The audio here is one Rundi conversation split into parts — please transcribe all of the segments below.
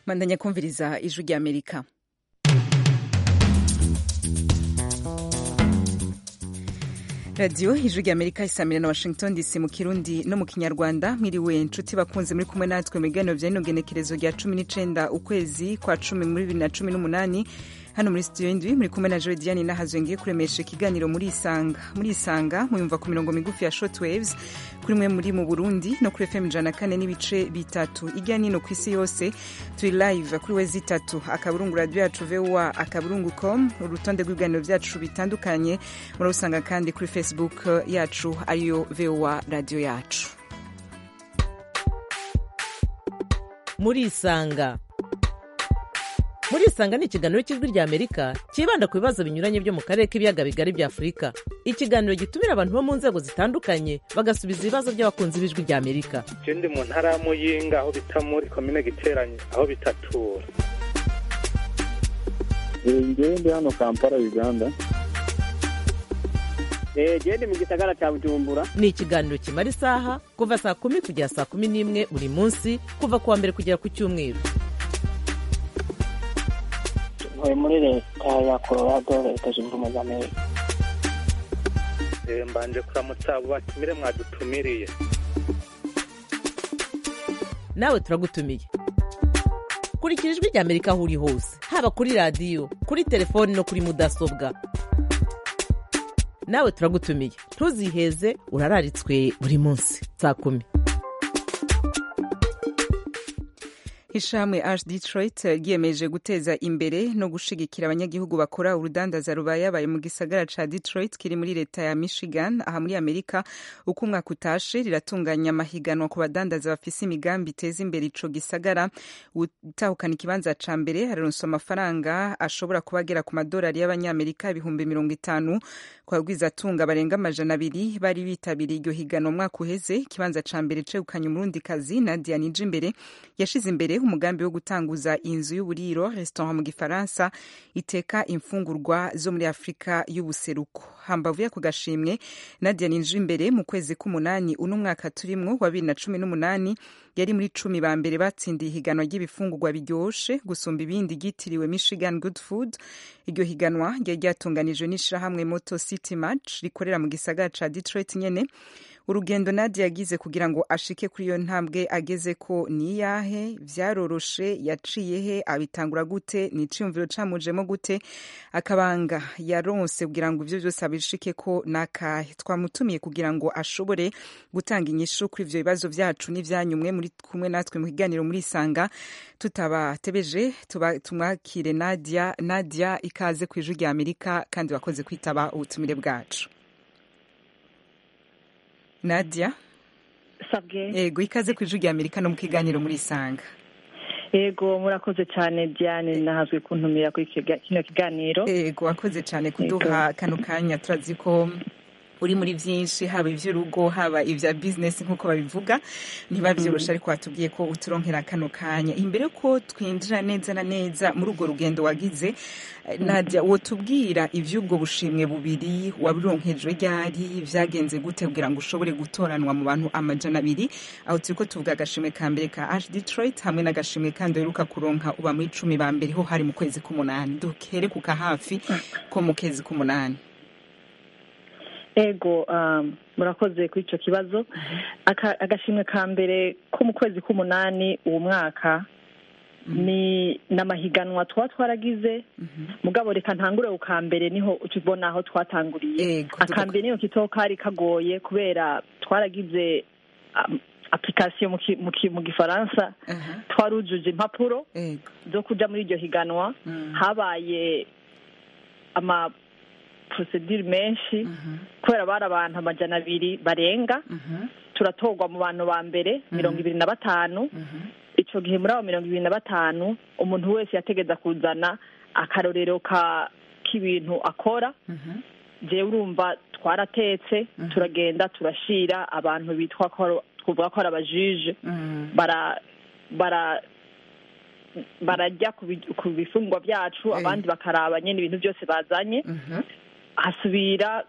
mandanya kumviriza ijwi ry'amerika radiyo ijwi ry'amerika isamira na washington dc mu kirundi no mu kinyarwanda mwiriwe nshuti bakunze muri kumwe natwe mu biganiro bya rino genekerezo rya cumi n'icenda ukwezi kwa cumi muri bibiri na cumi n'umunani hano muri studio y'indwi muri kumwe na Jodiane nahazwe ngiye kuremesha ikiganiro muri isanga muri isanga muyumva ku mirongo migufi ya short waves kuri mwe muri mu Burundi no kuri FM ijana kane n'ibice bitatu ijya nino ku isi yose turi live kuri we zitatu akaburungu radio yacu VOA akaburungu com urutonde rw'ibiganiro byacu bitandukanye murabusanga kandi kuri Facebook yacu ariyo VOA radio yacu muri isanga muri isanga ni ikiganiro cy'ijwi rya amerika cyibanda ku bibazo binyuranye byo mu karere k'ibiyaga bigari bya afurika ikiganiro gitumira abantu bo mu nzego zitandukanye bagasubiza ibibazo by'abakunzi b'ijwi rya amerika je ndi mu ntara ya muyinga aho bita muri komine giteranye aho bitatura ngewe ndi hano kampala uganda gende mu gisagara cya bujumbura ni ikiganiro kimara isaha kuva saa kumi kugera saa kumi n'imwe buri munsi kuva ku wa mbere kugera ku cyumweru ntuye muri leta ya colorado leta zunze ubumwe za amerika Eh, mbanje kuramutsa abo batumire mwadutumiriye nawe turagutumiye kurikira ijwi rya amerika aho uri hose haba kuri radiyo kuri telefoni no kuri mudasobwa nawe turagutumiye ntuziheze urararitswe buri munsi saa kumi Ishami Ash Detroit ryiyemeje guteza imbere no gushigikira abanyagihugu bakora urudandaza rubayabaye mu gisagara ca Detroit kiri muri leta ya Michigan aha muri Amerika uko umwaka utashe riratunganya amahiganwa ku badandaza bafise imigambi iteza imbere ico gisagara utahukana ikibanza ca mbere araronswa amafaranga ashobora kuba agera ku madolari y'abanyamerika ibihumbi mirongo itanu ku bagwizatunga barenga amajana abiri bari bitabiriye iryo higanwa umwaka uheze ikibanza ca mbere cegukanye umurundikazi Nadia Nijimbere yashize imbere umugambi wo gutanguza inzu y'uburiro restaurant mu gifaransa iteka imfungurwa zo muri afurika y'ubuseruko hambavu y'ako gashimwe nadia ninje imbere mu kwezi k'umunani uno mwaka turimwo wa bibiri na cumi n'umunani yari muri cumi ba mbere batsindiye ihiganwa ry'ibifungurwa biryoshe gusumba ibindi ryitiriwe michigan good food iryo higanwa ryari ryatunganijwe n'ishirahamwe moto city match rikorera mu gisagara ca detroit nyene urugendo Nadia yagize kugira ngo ashike kuri iyo ntambwe ageze ko ni iyahe vyaroroshe yaciye he abitangura gute ni iciyumviro camujemo gute akabanga yaronse kugira ngo ivyo vyose abishike ko nakahe twamutumiye kugira ngo ashobore gutanga inyishu kuri ivyo bibazo vyacu n'ivyanyumwe muri kumwe natwe mu kiganiro muri isanga tutabatebeje tuba tumwakire Nadia Nadia ikaze ku ijwi rya Amerika kandi wakoze kwitaba ubutumire bwacu Nadia sabwe yego ikaze ku ijwi rya Amerika no mu kiganiro muri Isanga yego murakoze cyane Diane nahazwe kuntumira kuri kino kiganiro yego wakoze cyane kuduha kano kanya turazi ko uri muri byinshi haba iby'urugo haba ibya bizinesi nk'uko babivuga niba byoroshe ariko watubwiye ko uturonkera kano kanya imbere ko twinjira neza na neza muri urwo rugendo wagize Nadia wotubwira iby'ubwo bushimwe bubiri wabironkejwe ryari byagenze gute kugira ngo ushobore gutoranwa mu bantu amajana abiri aho turi ko tuvuga agashimwe ka mbere ka Ash Detroit hamwe n'agashimwe kandi uheruka kuronka uba muri cumi ba mbere ho hari mu kwezi k'umunani duhere ku kahafi ko mu kwezi k'umunani ego murakoze kuri icyo kibazo agashimwe ka mbere ko mu kwezi k'umunani uwo mwaka ni n'amahiganwa tuba twaragize mugabo reka ntangure ku ka mbere niho ukibona aho twatanguriye akambere niyo kito kari kagoye kubera twaragize application mu gifaransa twarujuje impapuro zo kujya muri iryo higanwa habaye ama procedure menshi kubera bari abantu amajana abiri barenga turatorwa mu bantu ba mbere mirongo ibiri na batanu icyo gihe muri abo mirongo ibiri na batanu umuntu wese yategeza kuzana akarorero k'ibintu akora jewe urumva twaratetse turagenda turashira abantu bitwa ko twavuga ko ari abajije bara barajya ku bifungwa byacu abandi bakaraba nyine ibintu byose bazanye hasubira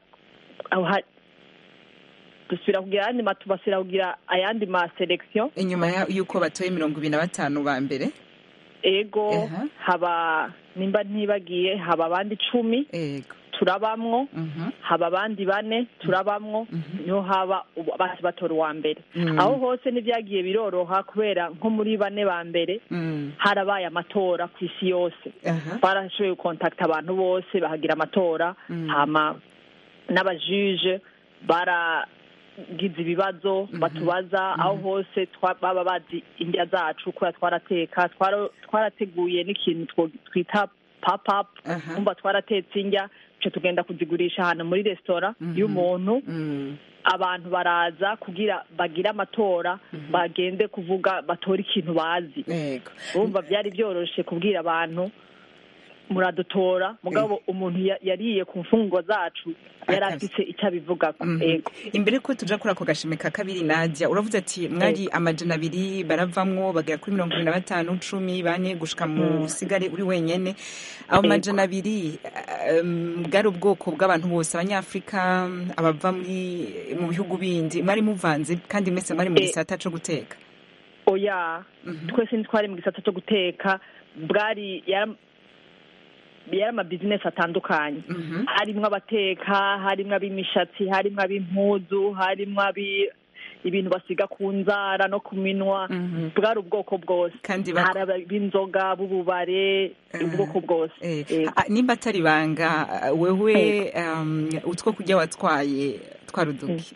dusubira kugira ayandi basubira kugira ayandi ma selection inyuma y'uko batoye mirongo ibiri na batanu ba mbere ego Aha. haba nimba ntibagiye haba abandi icumi ego turabamwo Mhm. haba abandi bane turabamwo niho haba ubu- basi batora uwa mbere Mm. aho hose ntibyagiye biroroha kubera nko muri bane ba mbere Mm. harabaye amatora ku isi yose Aha. barashoboye gukontakita abantu bose bahagira amatora Mm. hama n'abajije baragize ibibazo batubaza aho hose twa- baba bazi indya zacu kubera twarateka twara- twarateguye n'ikintu two- twita papapu Aha. kumva twaratetse indya duca tugenda kuzigurisha ahantu muri resitora y'umuntu Mm. abantu baraza kugira bagire amatora bagende kuvuga batore ikintu bazi ego urumva byari byoroshe kubwira abantu muradutora mugabo umuntu ya- yariye ku mfungwa zacu yari Akazi. afite icyo abivugako Mhm. ego imbere ko tuja kuri ako gashimi ka kabiri nadia uravuze ati mwari amajana abiri baravamwo bagera kuri mirongo ibiri na batanu cumi bane gushika mu sigare uri wenyene abo Yego. majana abiri um, bwari ubwoko bw'abantu bose abanyafurika abava muri mu bihugu bindi mwari muvanze kandi mwese mwari mu Eh. gisata co guteka oya twese ntitwari mu gisata cyo guteka bwari yari yari amabizinesi atandukanye Mhm. harimwo abateka harimwo ab'imishatsi harimwo ab'impuzu harimwo abi ibintu basiga ku nzara no ku minwa Mhm. bwari ubwoko bwose kandi bak- hari ab'inzoga b'ububare ubwoko bwose Eh, Yego. ah, nimba atari ibanga wewe um, utwo kurya watwaye twaruduki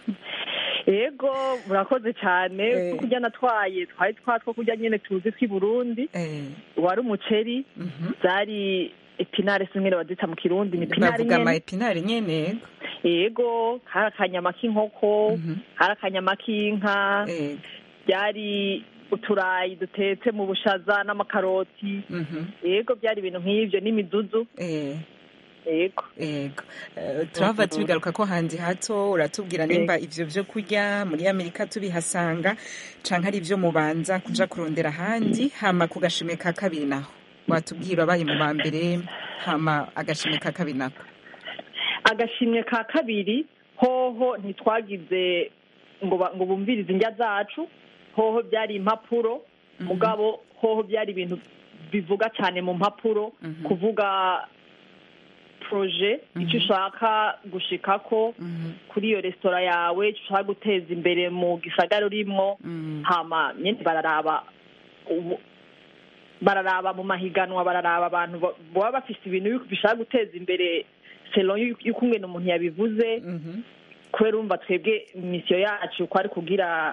yego murakoze cyane Eh. two kurya natwaye twari twatwo kurya nyine tuzi tw'i burundi Eh, wari umuceri mhm. zari epinare zimwe bazita mu kirundi ni epinare bavuga ama nyene epinari nyene yego hari akanyama k'inkoko Mhm. hari akanyama k'inka Eh, byari uturayi dutetse mu bushaza n'amakaroti mhm. yego byari ibintu nk'ibyo n'imidudu Eh, yego yego Eh, turahava tubigaruka ko handi hato uratubwira nimba ivyo vyo kurya muri amerika tubihasanga canke ari ivyo mubanza kuja kurondera ahandi hama ku gashimwe ka kabiri naho watubwira abaye mu ba mbere hama agashimwe ka kabiri nako agashimwe ka kabiri hoho ntitwagize ngo ba- ngo bumvirize indya zacu hoho byari impapuro mugabo hoho byari ibintu bivuga cyane mu mpapuro kuvuga proje icyo ushaka gushikako kuri iyo resitora yawe icyo ushaka guteza imbere mu gisagara urimwo hama nyine bararaba ubu- bararaba mu mahiganwa bararaba abantu ba- baba bafise ibintu bishaka guteza imbere selon y'uko y'uko umwe umuntu yabivuze Mhm. kubera urumva twebwe misiyo yacu ko ari kugira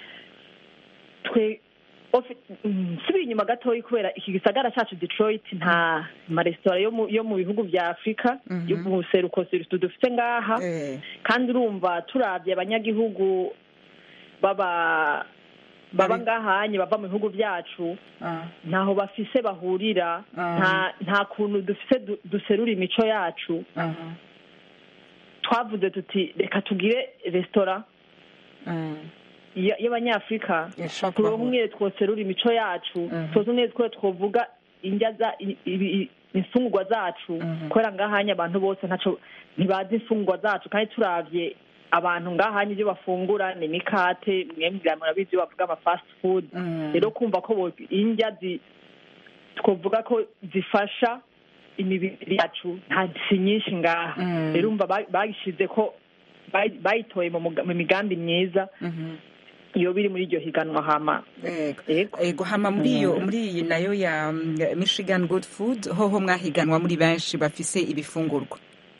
twe ofi- mm, nsubira inyuma gatoya kubera iki gisagara cyacu detroit nta maresitora yo mu- yo mu bihugu bya afurika Mhm. yo mu seruko seruko dufite ngaha Eh, kandi urumva turabye abanyagihugu baba baba Bari- ngahanye bava mu bihugu byacu ah, ntaho bafise bahurira Ah. nta nta kuntu dufise du- duserura imico yacu aha, twavuze tuti reka tugire resitora ah, y- y'abanyafurika ishobora turonke kubahura. umwe twoserura imico yacu Mhm. tuzi umwe two twovuga indya za i- i- i- imfungurwa zacu Mhm. kubera ngahanye abantu bose ntaco ntibazi imfungurwa zacu kandi turavye abantu ngahanye ibyo bafungura ni imikate mwembwira murabizi iyo bavuga ama fast food Mm. rero kumva ko bo- indya zi twavuga ko zifasha imibiri yacu nta si nyinshi ngaha Mm. rero umva ba- bagishize ko bayi- bayitoye mu muga- mu migambi myiza Mhm. iyo biri muri iryo higanwa hama Yego. Yego. Yego hama muri iyo muri iyi nayo ya mm, Michigan Good Food hoho mwahiganwa muri benshi bafise ibifungurwa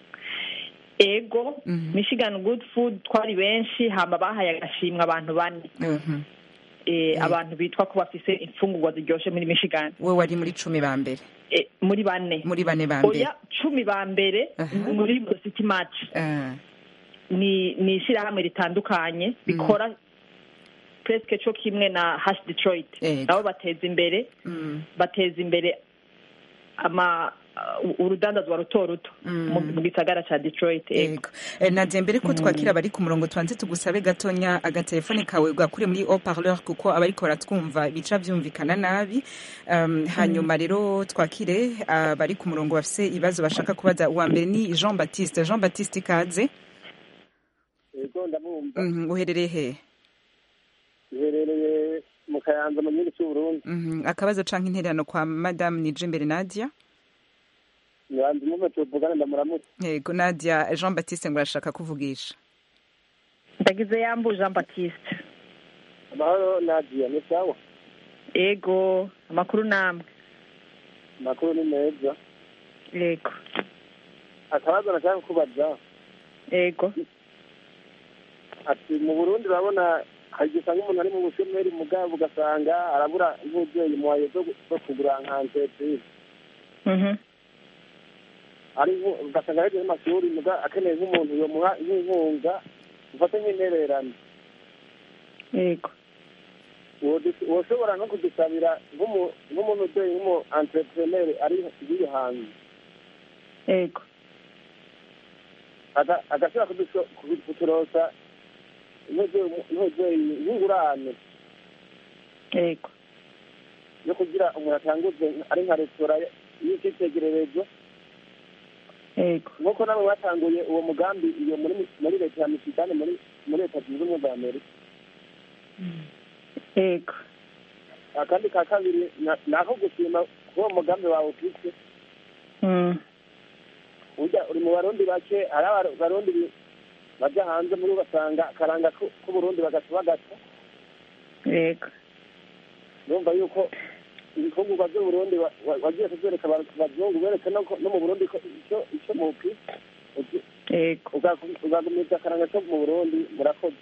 ego Mhm. michigan good food twari benshi hama bahaye agashimwe abantu bane Mhm. Eh, abantu bitwa ko bafise imfungurwa ziryoshe muri michigan we wari muri cumi ba mbere Eh, muri bane muri bane ba mbere oya cumi ba mbere Aha. muri city match Ah, ni ni ishyirahamwe ritandukanye rikora presque cyo kimwe na hash detroit Yego. nabo bateza imbere mm, bateza imbere ama uh, urudandazwa ruto ruto Mm. mu mu gisagara ca detroit ego yego Eh, nadia mbere ko twakira abari ku murongo tubanze tugusabe gatonya agatelefone kawe gakure muri haut parleur kuko abariko baratwumva bica vyumvikana nabi um, hanyuma rero twakire abari ku murongo bafise ibibazo bashaka kubaza uwa mbere ni jean baptiste jean baptiste ikaze yego ndamwumva Mhm, uherereye he iherereye mu kayanza mu gihugu cy'uburundi Mhm. akabazo canke intererano kwa madame nije imbere nadia nyanza umuve tuvugane ndamuramutse yego nadia jean baptiste ngo arashaka kuvugisha ndagize yambu jean baptiste amahoro nadia ni sawa ego amakuru namwe amakuru ni meza ego akabazo nashaka kubaza ego ati mu burundi urabona hari igihe usanga umuntu ari mu bushomeri mugabo ugasanga arabura nk'ubyeyi muhaye zo zo kugura nka entreprise Mhm. ari nko- ugasanga yagize amashuri muga akeneye nk'umuntu yomuha nk'inkunga ufate nk'intererano ego Wodu- woshobora no kudusabira nk'umu- nk'umuntu ubyeyi nk'umu entrepreneur ari iri hanze ego Aga- agashobora kudusho- kudu- kuturosa nk'ubyeyi- nk'ubyeyi nk'ingurane ego yo kugira umuntu atanguze ari nka resitora y'icyitegererezo ego nk'uko namwe batanguye uwo mugambi iyo muri muri leta ya michigane muri muri leta zunze ubumwe za amerika ego akandi ka kabiri na- ni ako gushima k'uwo mugambi wawe ufite Mm. burya uri mu barundi bake hari aba- abarundi bi- baja hanze muri ugasanga akaranga ku- k'uburundi bagaca bagata ego urumva yuko ibifungurwa by'uburundi wa- wa- wagiye kubyereka aba- abazungu bereke no ko- no mu burundi ko icyo icyo mufite uki- ego ugagu- ugagumiza akaranga ko mu burundi murakoze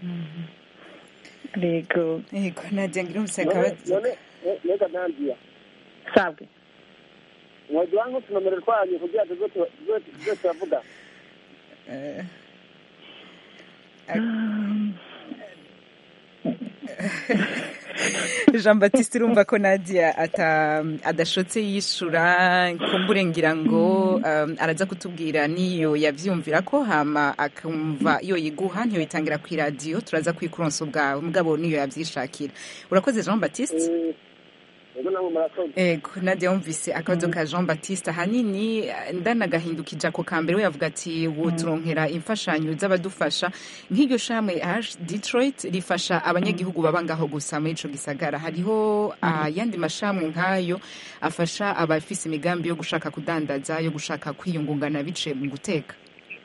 ego yego nadia ngira umuse none akabazo none ne- nega nandiya sabwe mwaduha nk'utunomero twanyu kugira tuze tu- tuze tuze turavuga Eh, jean baptiste urumva ko nadia ata adashotse yishura kumbure ngira ngo um, araza kutubwira niyo yavyumvira ko hama akumva iyo yiguha ntiyo yitangira ku iradiyo turaza kwikuronsa ubwawe mugabo niyo yavyishakira urakoze jean baptiste Eh, ego namwe murakoze ego nadia wumvise akabazo ka jean baptiste ahanini eh, ndanagahindukije ako ka mbere we yavuga ati woturonkera imfashanyo z'abadufasha nk'iryo shamwe h detroit rifasha abanyagihugu baba ngaho gusa muri ico gisagara hariho ayandi mashamwe nk'ayo afasha abafise imigambi yo gushaka kudandaza yo gushaka kwiyungungana biciye mu guteka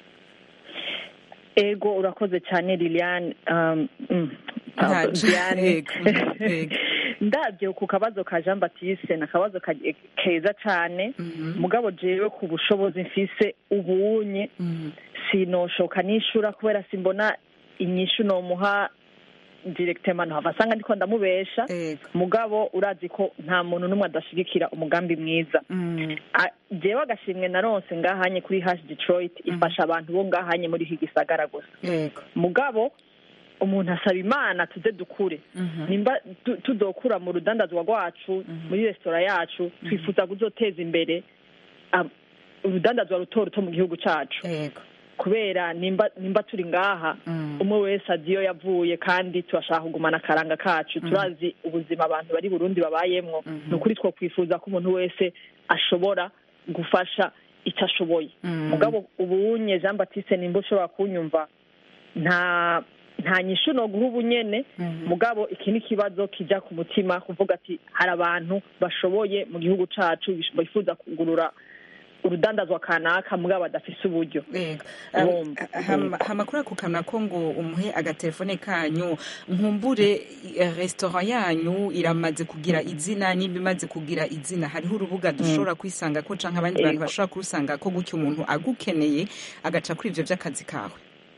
ego urakoze cyane liliane um, mm, Nta- Diane. Yego, mhm, yego. ndabyo ku kabazo ka jean baptiste ni akabazo ka- keza cyane Mhm, mugabo jewe ku bushobozi mfise ubunye mhm, sinoshoka nishura kubera simbona inyishu nomuha directement ntahava asanga ndiko ndamubesha yego, mugabo urazi ko nta muntu n'umwe adashigikira umugambi mwiza mhm, A- jewe agashimwe naronse ngahanye kuri hash detroit ifasha abantu bo ngahanye muri iki gisagara gusa yego, mugabo umuntu asaba imana tuze dukure mhm, nimba tu- tudokura mu rudandazwa rwacu muri resitora yacu twifuza kuzoteza imbere am- urudandazwa ruto ruto mu gihugu cacu yego, kubera nimba nimba turi ngaha mhm, umwe wese azi iyo yavuye kandi turashaka kugumana akaranga kacu turazi ubuzima abantu bari burundi babayemwo Mhm. ni ukuri two kwifuza ko umuntu wese ashobora gufasha icyo ashoboye mhm, mugabo ubunye jean baptiste nimba ushobora kunyumva nta nta nyishu no guha ubunyene mhm. mugabo iki ni ikibazo kijya ku mutima kuvuga ati hari abantu bashoboye mu gihugu cacu bish- bifuza kugurura urudandazwa kanaka mugabo badafise uburyo Yego. Urumva. Um, hama- hama kuri ako kantu ko ngo umuhe agatelefone kanyu nkumbure eh, restaurant yanyu iramaze kugira izina niba imaze kugira izina hariho urubuga dushobora kwisanga ko canke abandi bantu Yego. bashobora kurusanga ko gutyo umuntu agukeneye agaca kuri ivyo vy'akazi kawe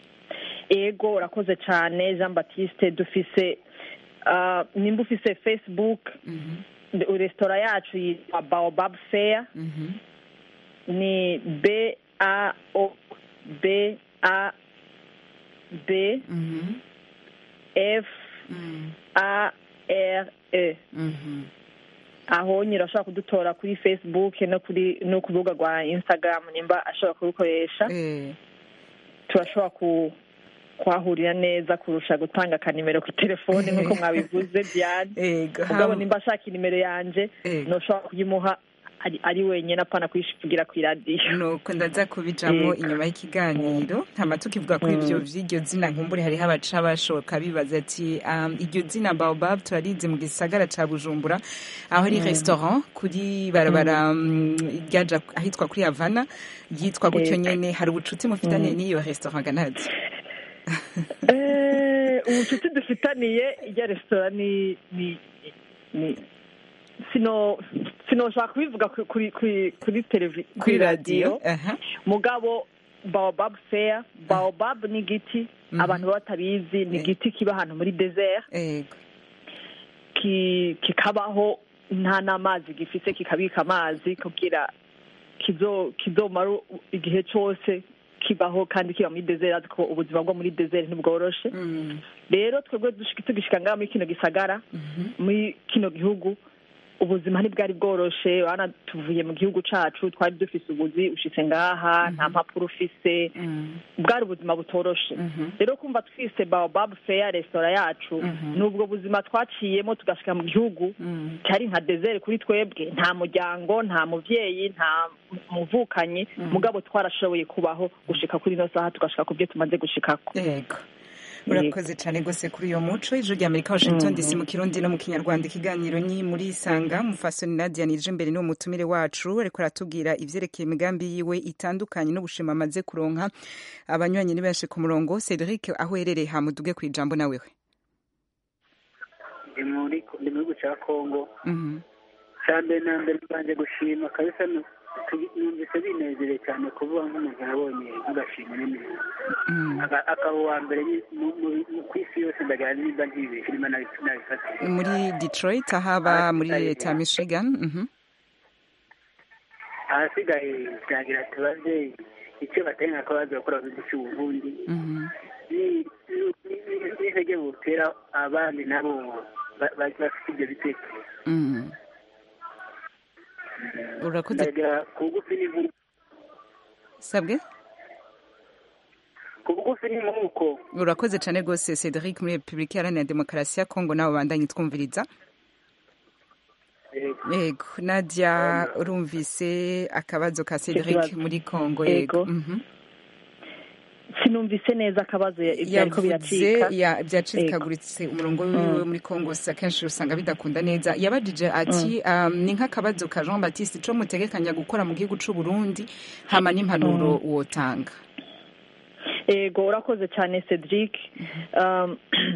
ego urakoze cyane jean baptiste dufise ah, nimba ufise facebook Mhm, resitora yacu yitwa baobab fair mhm, ni b a o b a b mhm, f mhm, a r e mhm. aho nyine ashobora kudutora kuri facebook no kuri no ku rubuga rwa instagram nimba ashobora kurukoresha Eh, turashobora ku kuhahurira neza kurusha gutanga akanimero ku telefone nk'uko mwabivuze diane Yego, mugabo hama- nimba ashaka inimero yanje Yego. noshobora kuyimuha ari, ari wenyine apana kwishivugira ku iradiyo nuko ndaza kubijamo inyuma y'ikiganiro hama tukivuga kuri ivyo vy'iryo zina nkumbure hariho abaca bashoka bibaza ati um, iryo zina baobab turarizi mu gisagara ca bujumbura aho ari restaurant kuri barabara mm, ryaja ahitwa kuri havana yitwa gutyo nyene hari ubucuti mufitaniye n'iyo restaurant ganazi Eh, ubucuti dufitaniye irya resitora ni ni ni sino sinoshaka kubivuga ku- kuri kuri kuri televi kuri radiyo aha mugabo baobab fair baobab ni igiti abantu baba batabizi ni igiti kiba ahantu muri desert ego ki- kikabaho nta n'amazi gifite kikabika amazi kugira kizo kizomara igihe cyose kibaho kandi kiba muri desert azi ko ubuzima bwo muri desert ntibworoshe Mm, rero twebwe dushika tugishika ngaha muri kino gisagara muri kino gihugu ubuzima ntibwari bworoshe urabona tuvuye mu gihugu cacu twari dufise ubuzi ushitse ngaha nta mpapuro ufise mm, bwari ubuzima butoroshe mhm, rero kumva twise baobab fair resitora yacu Mhm. ni ubwo buzima twaciyemo tugashika mu gihugu mm, cyari nka desert kuri twebwe nta muryango nta muvyeyi nta muvukanyi mugabo twarashoboye kubaho gushika kuri ino saha tugashika ku byo tumaze gushikako ego urakoze cyane rwose kuri uyo muco ijuru rya amerika washington dc mu kirundi no mu kinyarwanda ikiganiro ni muri isanga mufasoni nadia nije imbere n'uwo mutumire wacu ariko aratubwira ivyerekeye imigambi yiwe itandukanye n'ubushima amaze kuronka abanywanyi ni benshi ku murongo cedric aho uherereye hamuduge ku ijambo nawewe ndi muri ndi mu gihugu cya kongo Mhm, cya mbere na mbere mbanje gushima kabisa nu- tu- numvise binezereye cyane kuvuga nk'umuntu yabonye nk'agashima n'imizi mhm. Aka- akaba uwa mbere ni- mu- mu- mu- ku isi yose ndagira nimba ntibeshye nimba nabi- nabifatiye muri detroit aho aba muri leta ya michigan mhm, ahasigaye byagira tubaze icyo batari nka kabazo bakora mu gihugu cy'uburundi mhm. ni- ni- ni- n'intege butera abandi nabo ba- ba- bafite ibyo bitekerezo Mhm. urakoze ndagira ku bugufi n'inkuru sabwe ku bugufi n'inkuko urakoze cyane rwose cedric muri repubulika iharanira demokarasi ya kongo nawe bandanye twumviriza yego nadia urumvise akabazo ka cedric kibazo. muri kongo Yego. yego Mhm. sinumvise neza akabazo ya- ivyariko yavuze biracika ya- byacikaguritse umurongo wiwe muri kongo si akenshi usanga bidakunda neza yabajije ati um, ni nk'akabazo ka jean baptiste co mutegekanya gukora mu gihugu c'u burundi hama n'impanuro wotanga ego urakoze cyane cedric Um,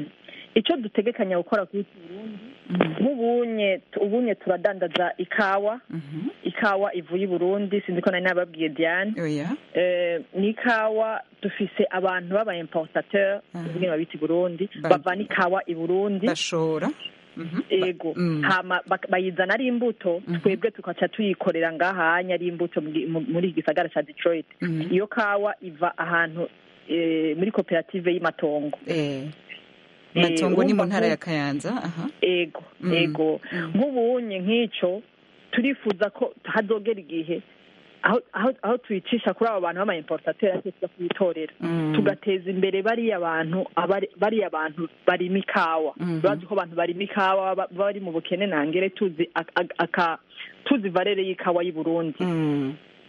icyo dutegekanya gukora kuri iki burundi nk'ubunye ubunye turadandaza ikawa Mhm. ikawa ivuye i burundi sinzi ko nari nababwiye diane oya Eh, ni ikawa dufise abantu b'aba importateur Mhm. ubwenge babita i burundi Ba- bavana ikawa i burundi bashora Mhm. ego Mm. hama bak- bayizana ari imbuto Mhm. twebwe tukaca tuyikorera ngahanya ari imbuto mu gi- mu- muri iki gisagara ca detroit Mhm. iyo kawa iva ahantu eh, muri koperative y'amatongo Eh, Eh, matongo ni mu urumva ntara nko- ya kayanza aha ego Mm. ego Mm. nk'ubunye nk'icyo turifuza ko hazogera igihe aho aho aho tuyicisha kuri abo bantu b'ama importateur ariko tuza kuyitorera Mm. tugateza imbere bariya bantu abari- bariya bantu barima ikawa Mhm. bazi ko abantu barima ikawa ba- bari mu bukene nangere tuzi ak- ak- aka tuzi valere y'ikawa y'i Burundi Mm.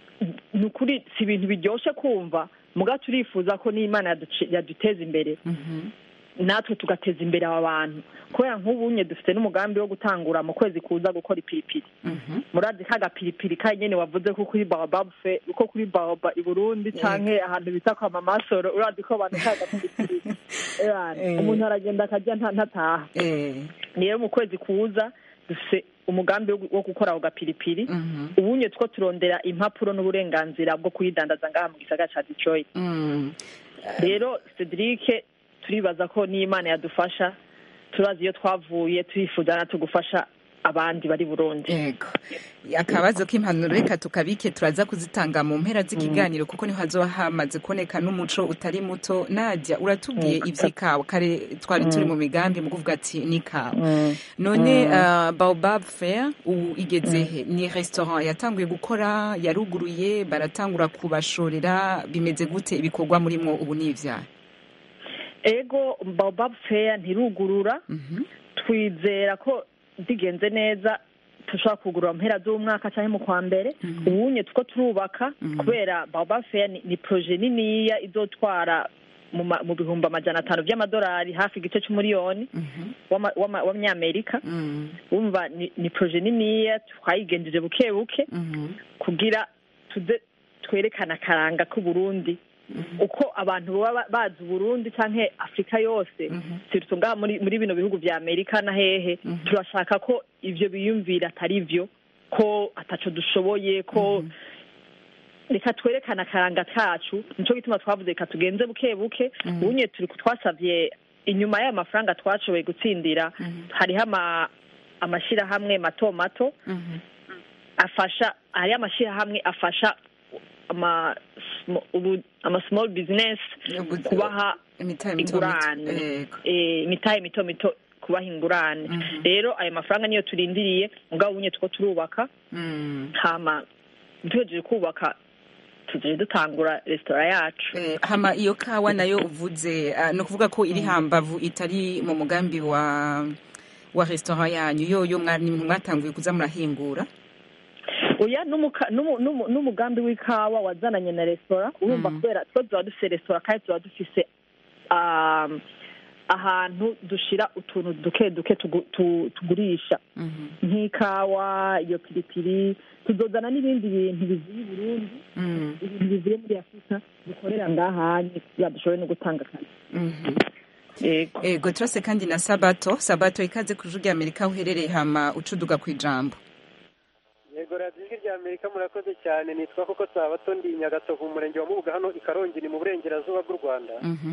ni ukuri si ibintu biryoshe kumva muga turifuza ko n'imana yaduce- yaduteza imbere Mhm. natwe tugateza imbere aba bantu kubera nk'ubunye dufite n'umugambi wo gutangura mu kwezi kuza gukora ipiripiri Mhm. murazi ka gapiripiri ka nyene wavuze ko kuri baobab fe ko kuri baoba i burundi canke ahantu bita kwa mamasoro urazi ko abantu ka gapiripiri Ebana, Eh. umuntu aragenda akarya nta- ntataha Eh. rero mu kwezi kuza dufite umugambi wo gu- wo gukora ako gapiripiri Mhm. ubunye two turondera impapuro n'uburenganzira bwo kuyidandaza ngaha mu gisagara ca detroit Mm. rero cedric turibaza ko n'imana yadufasha turazi iyo twavuye turifuza natwe gufasha abandi bari burundi yego akabazo k'impanuro reka tukabike turaza kuzitanga mu mpera z'ikiganiro kuko niho hazoba hamaze kuboneka n'umuco utari muto najya uratubwiye ivy'ikawa kare twari turi mu migambi mu kuvuga ati ni ikawa none uh, baobab fair ubu igeze he ni restaurant yatanguye gukora yaruguruye baratangura kubashorera bimeze gute ibikorwa murimwo ubu ni ivyaha ego baobab fair ntirugurura Mhm. twizera ko bigenze neza dushobora kugurura mu mpera z'umwaka cyangwa mu kwa mbere ubunye tuko turubaka kubera baba feya ni, ni proje niniya izotwara mu ma- mu bihumbi amajana atanu by'amadolari hafi igice cy'umuriyoni w'ama- w'ama- w'amanyamerika wumva ni, ni proje niniya twayigenjeje buke buke kugira tuze twerekana akaranga k'uburundi uko abantu baba ba- bazi uburundi canke afurika yose sirtu ngaha muri muri bino bihugu vya amerika na hehe turashaka ko ivyo biyumvira atari vyo ko ataco dushoboye ko reka twerekane akaranga kacu nico gituma twavuze reka tugenze buke buke ubunye turi twasavye inyuma y'ayo mafaranga twashoboye gutsindira hariho ama amashirahamwe mato mato afasha hariho amashirahamwe afasha ama sm- ubu- ama small business kubaha imitahe mito mito ingurane Yego. Eh, imitahe mito mito kubaha ingurane rero ayo mafaranga niyo turindiriye mugabo ubunye tuko turubaka hama duhejeje kubaka tugiye dutangura resitora yacu Eh, hama iyo kawa nayo uvuze ah, ni ukuvuga ko iri hambavu itari mu mugambi wa wa restaurant yanyu yoyo mwa- ni mwatanguye kuza murahingura oya n'umuka- n'umu- n'umu- n'umugambi w'ikawa wazananye na resitora urumva kubera two tuba dufise resitora kandi tuba dufise um, ahantu dushira utuntu duke duke tugu- tu- tugurisha nk'ikawa iyo piripiri tuzozana n'ibindi bintu bivuye i burundi ibintu bivuye muri afurika dukorera ngahanye kugira dushobore no gutanga akazi yego ego turase kandi na sabato sabato ikaze ku ijwi ry'amerika aho uherereye hama ucuduga ku ijambo yego radiyo ijwi rya amerika murakoze cyane nitwa koko sabato ndi nyagatovu mu murenge wa mubuga hano i karongi ni mu burengerazuba bw'u rwanda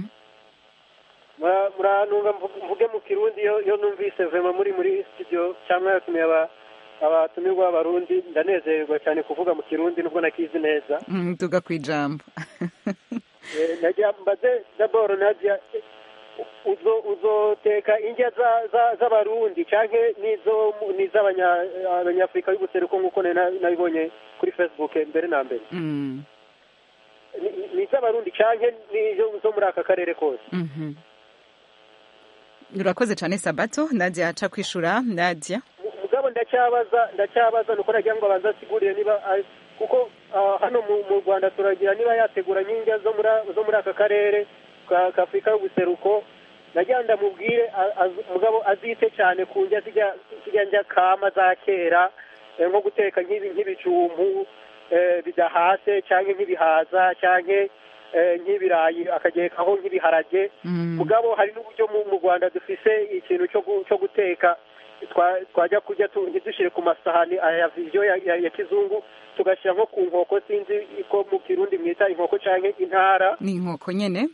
Mura- murantunga mvu- mvuge mu kirundi iyo iyo numvise vema muri muri studio cyangwa yatumiye aba abatumirwa b'abarundi ndanezererwa cyane kuvuga mu kirundi nubwo nakizi neza Mm, duga ku ijambo Eh, najya mbaze daboro najya uzo uzoteka indya za- za- z'abarundi canke nizo mu- niz'abanya- abanyafurika y'ubuseruko nk'uko nari na- nabibonye kuri facebook mbere na mbere Mm, Ni- ni- niz'abarundi canke nizo zo muri aka karere kose mhm. urakoze cyane sabato nadia aca kwishura nadia mugabo ndacyabaza ndacyabaza nuko nagira ngo abanza asigurire niba ari- kuko ah, hano mu mu rwanda turagira niba yategura nk'indya zo muri zo muri aka karere ka ka afurika y'ubuseruko nagira ngo ndamubwire a- az- mugabo azite cyane ku ndya zijya zijya njya kama za kera eh, nko guteka nk'ibi nk'ibijumbu eh, bidahase cyangwa nk'ibihaza cyangwa eh, nk'ibirayi akagekaho nk'ibiharage mugabo hari n'uburyo mu mu rwanda dufise ikintu cyo gu- cyo guteka twa- twajya kurya tu- ntidushyire ku masahani aya viziyo ya, ya, ya kizungu tugashyira nko ku nkoko sinzi ko mu kirundi mwita inkoko cyangwa intara ni inkoko nyene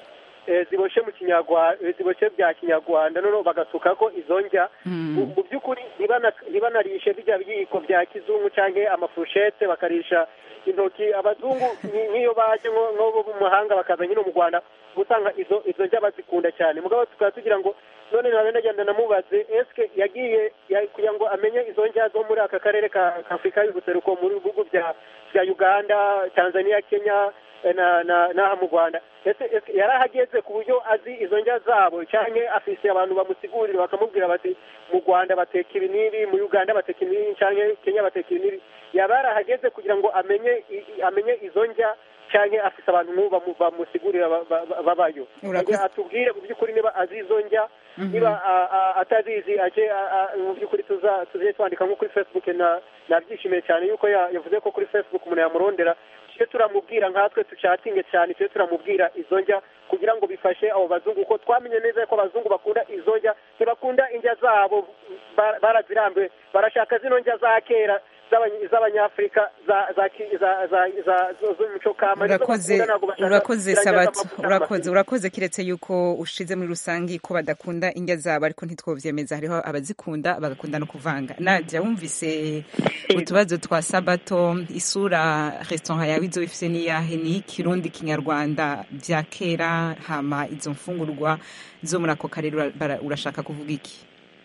eh, ziboshye mu kinyarwanda ziboshye bya kinyarwanda noneho bagasukako izo ndya mu mu by'ukuri ntibana- ntibanarishe bijya biyiko bya kizungu cyangwa amafurushete bakarisha intoki abazungu ni- nk'iyo baje nko nko mu mahanga bakaza nyine mu rwanda uba usanga izo izo ndya bazikunda cyane mugabo tukaba tugira ngo none nawe ndagenda namubaze eske yagiye ya- kugira ngo amenye izo ndya zo muri aka karere ka ka afurika y'ubuseruko muri bihugu bya bya uganda tanzania kenya eh, na na n'aha mu rwanda ese ese yari ahageze ku buryo azi izo ndya zabo cyangwa afise abantu bamusigurira bakamubwira bati mu rwanda bateka ibi n'ibi mu uganda bateka ibi n'ibi cyangwa kenya bateka ibi n'ibi yaba yarahageze kugira ngo amenye i- i- amenye izo ndya cyangwa afise abantu nk'ubu bamu- bamusigurira ba- ba- ba- babayo Urakoze. Kugira atubwire mu by'ukuri niba azi izo ndya Mhm. niba a- a- atazizi aje a- a- mu by'ukuri tuza tuze twandika nko kuri facebook na nabyishimiye cyane yuko ya- yavuze ko kuri facebook umuntu yamurondera tujye turamubwira nkatwe tucatinge cyane tujye turamubwira izo ndya kugira ngo bifashe abo bazungu kuko twamenye neza ko abazungu bakunda izo ndya ntibakunda indya zabo ba- barazirambiwe barashaka zino ndya za kera z'abany- z'abanyafurika za za ki- za za za zo- z'umuco kama nizo urakoze bakunda, ntabwo bashaka urakoze ziriya ndya sabato z'amavuta urakoze urakoze kiretse yuko ushize muri rusange ko badakunda indya zabo ariko ntitwovyemeza hariho abazikunda bagakunda no kuvanga nadia wumvise utubazo twa sabato isura restaurant yawe izo ifise niyahe ni kirundi kinyarwanda vya kera hama izo mfungurwa zo muri ako karere ura- bara- urashaka kuvuga iki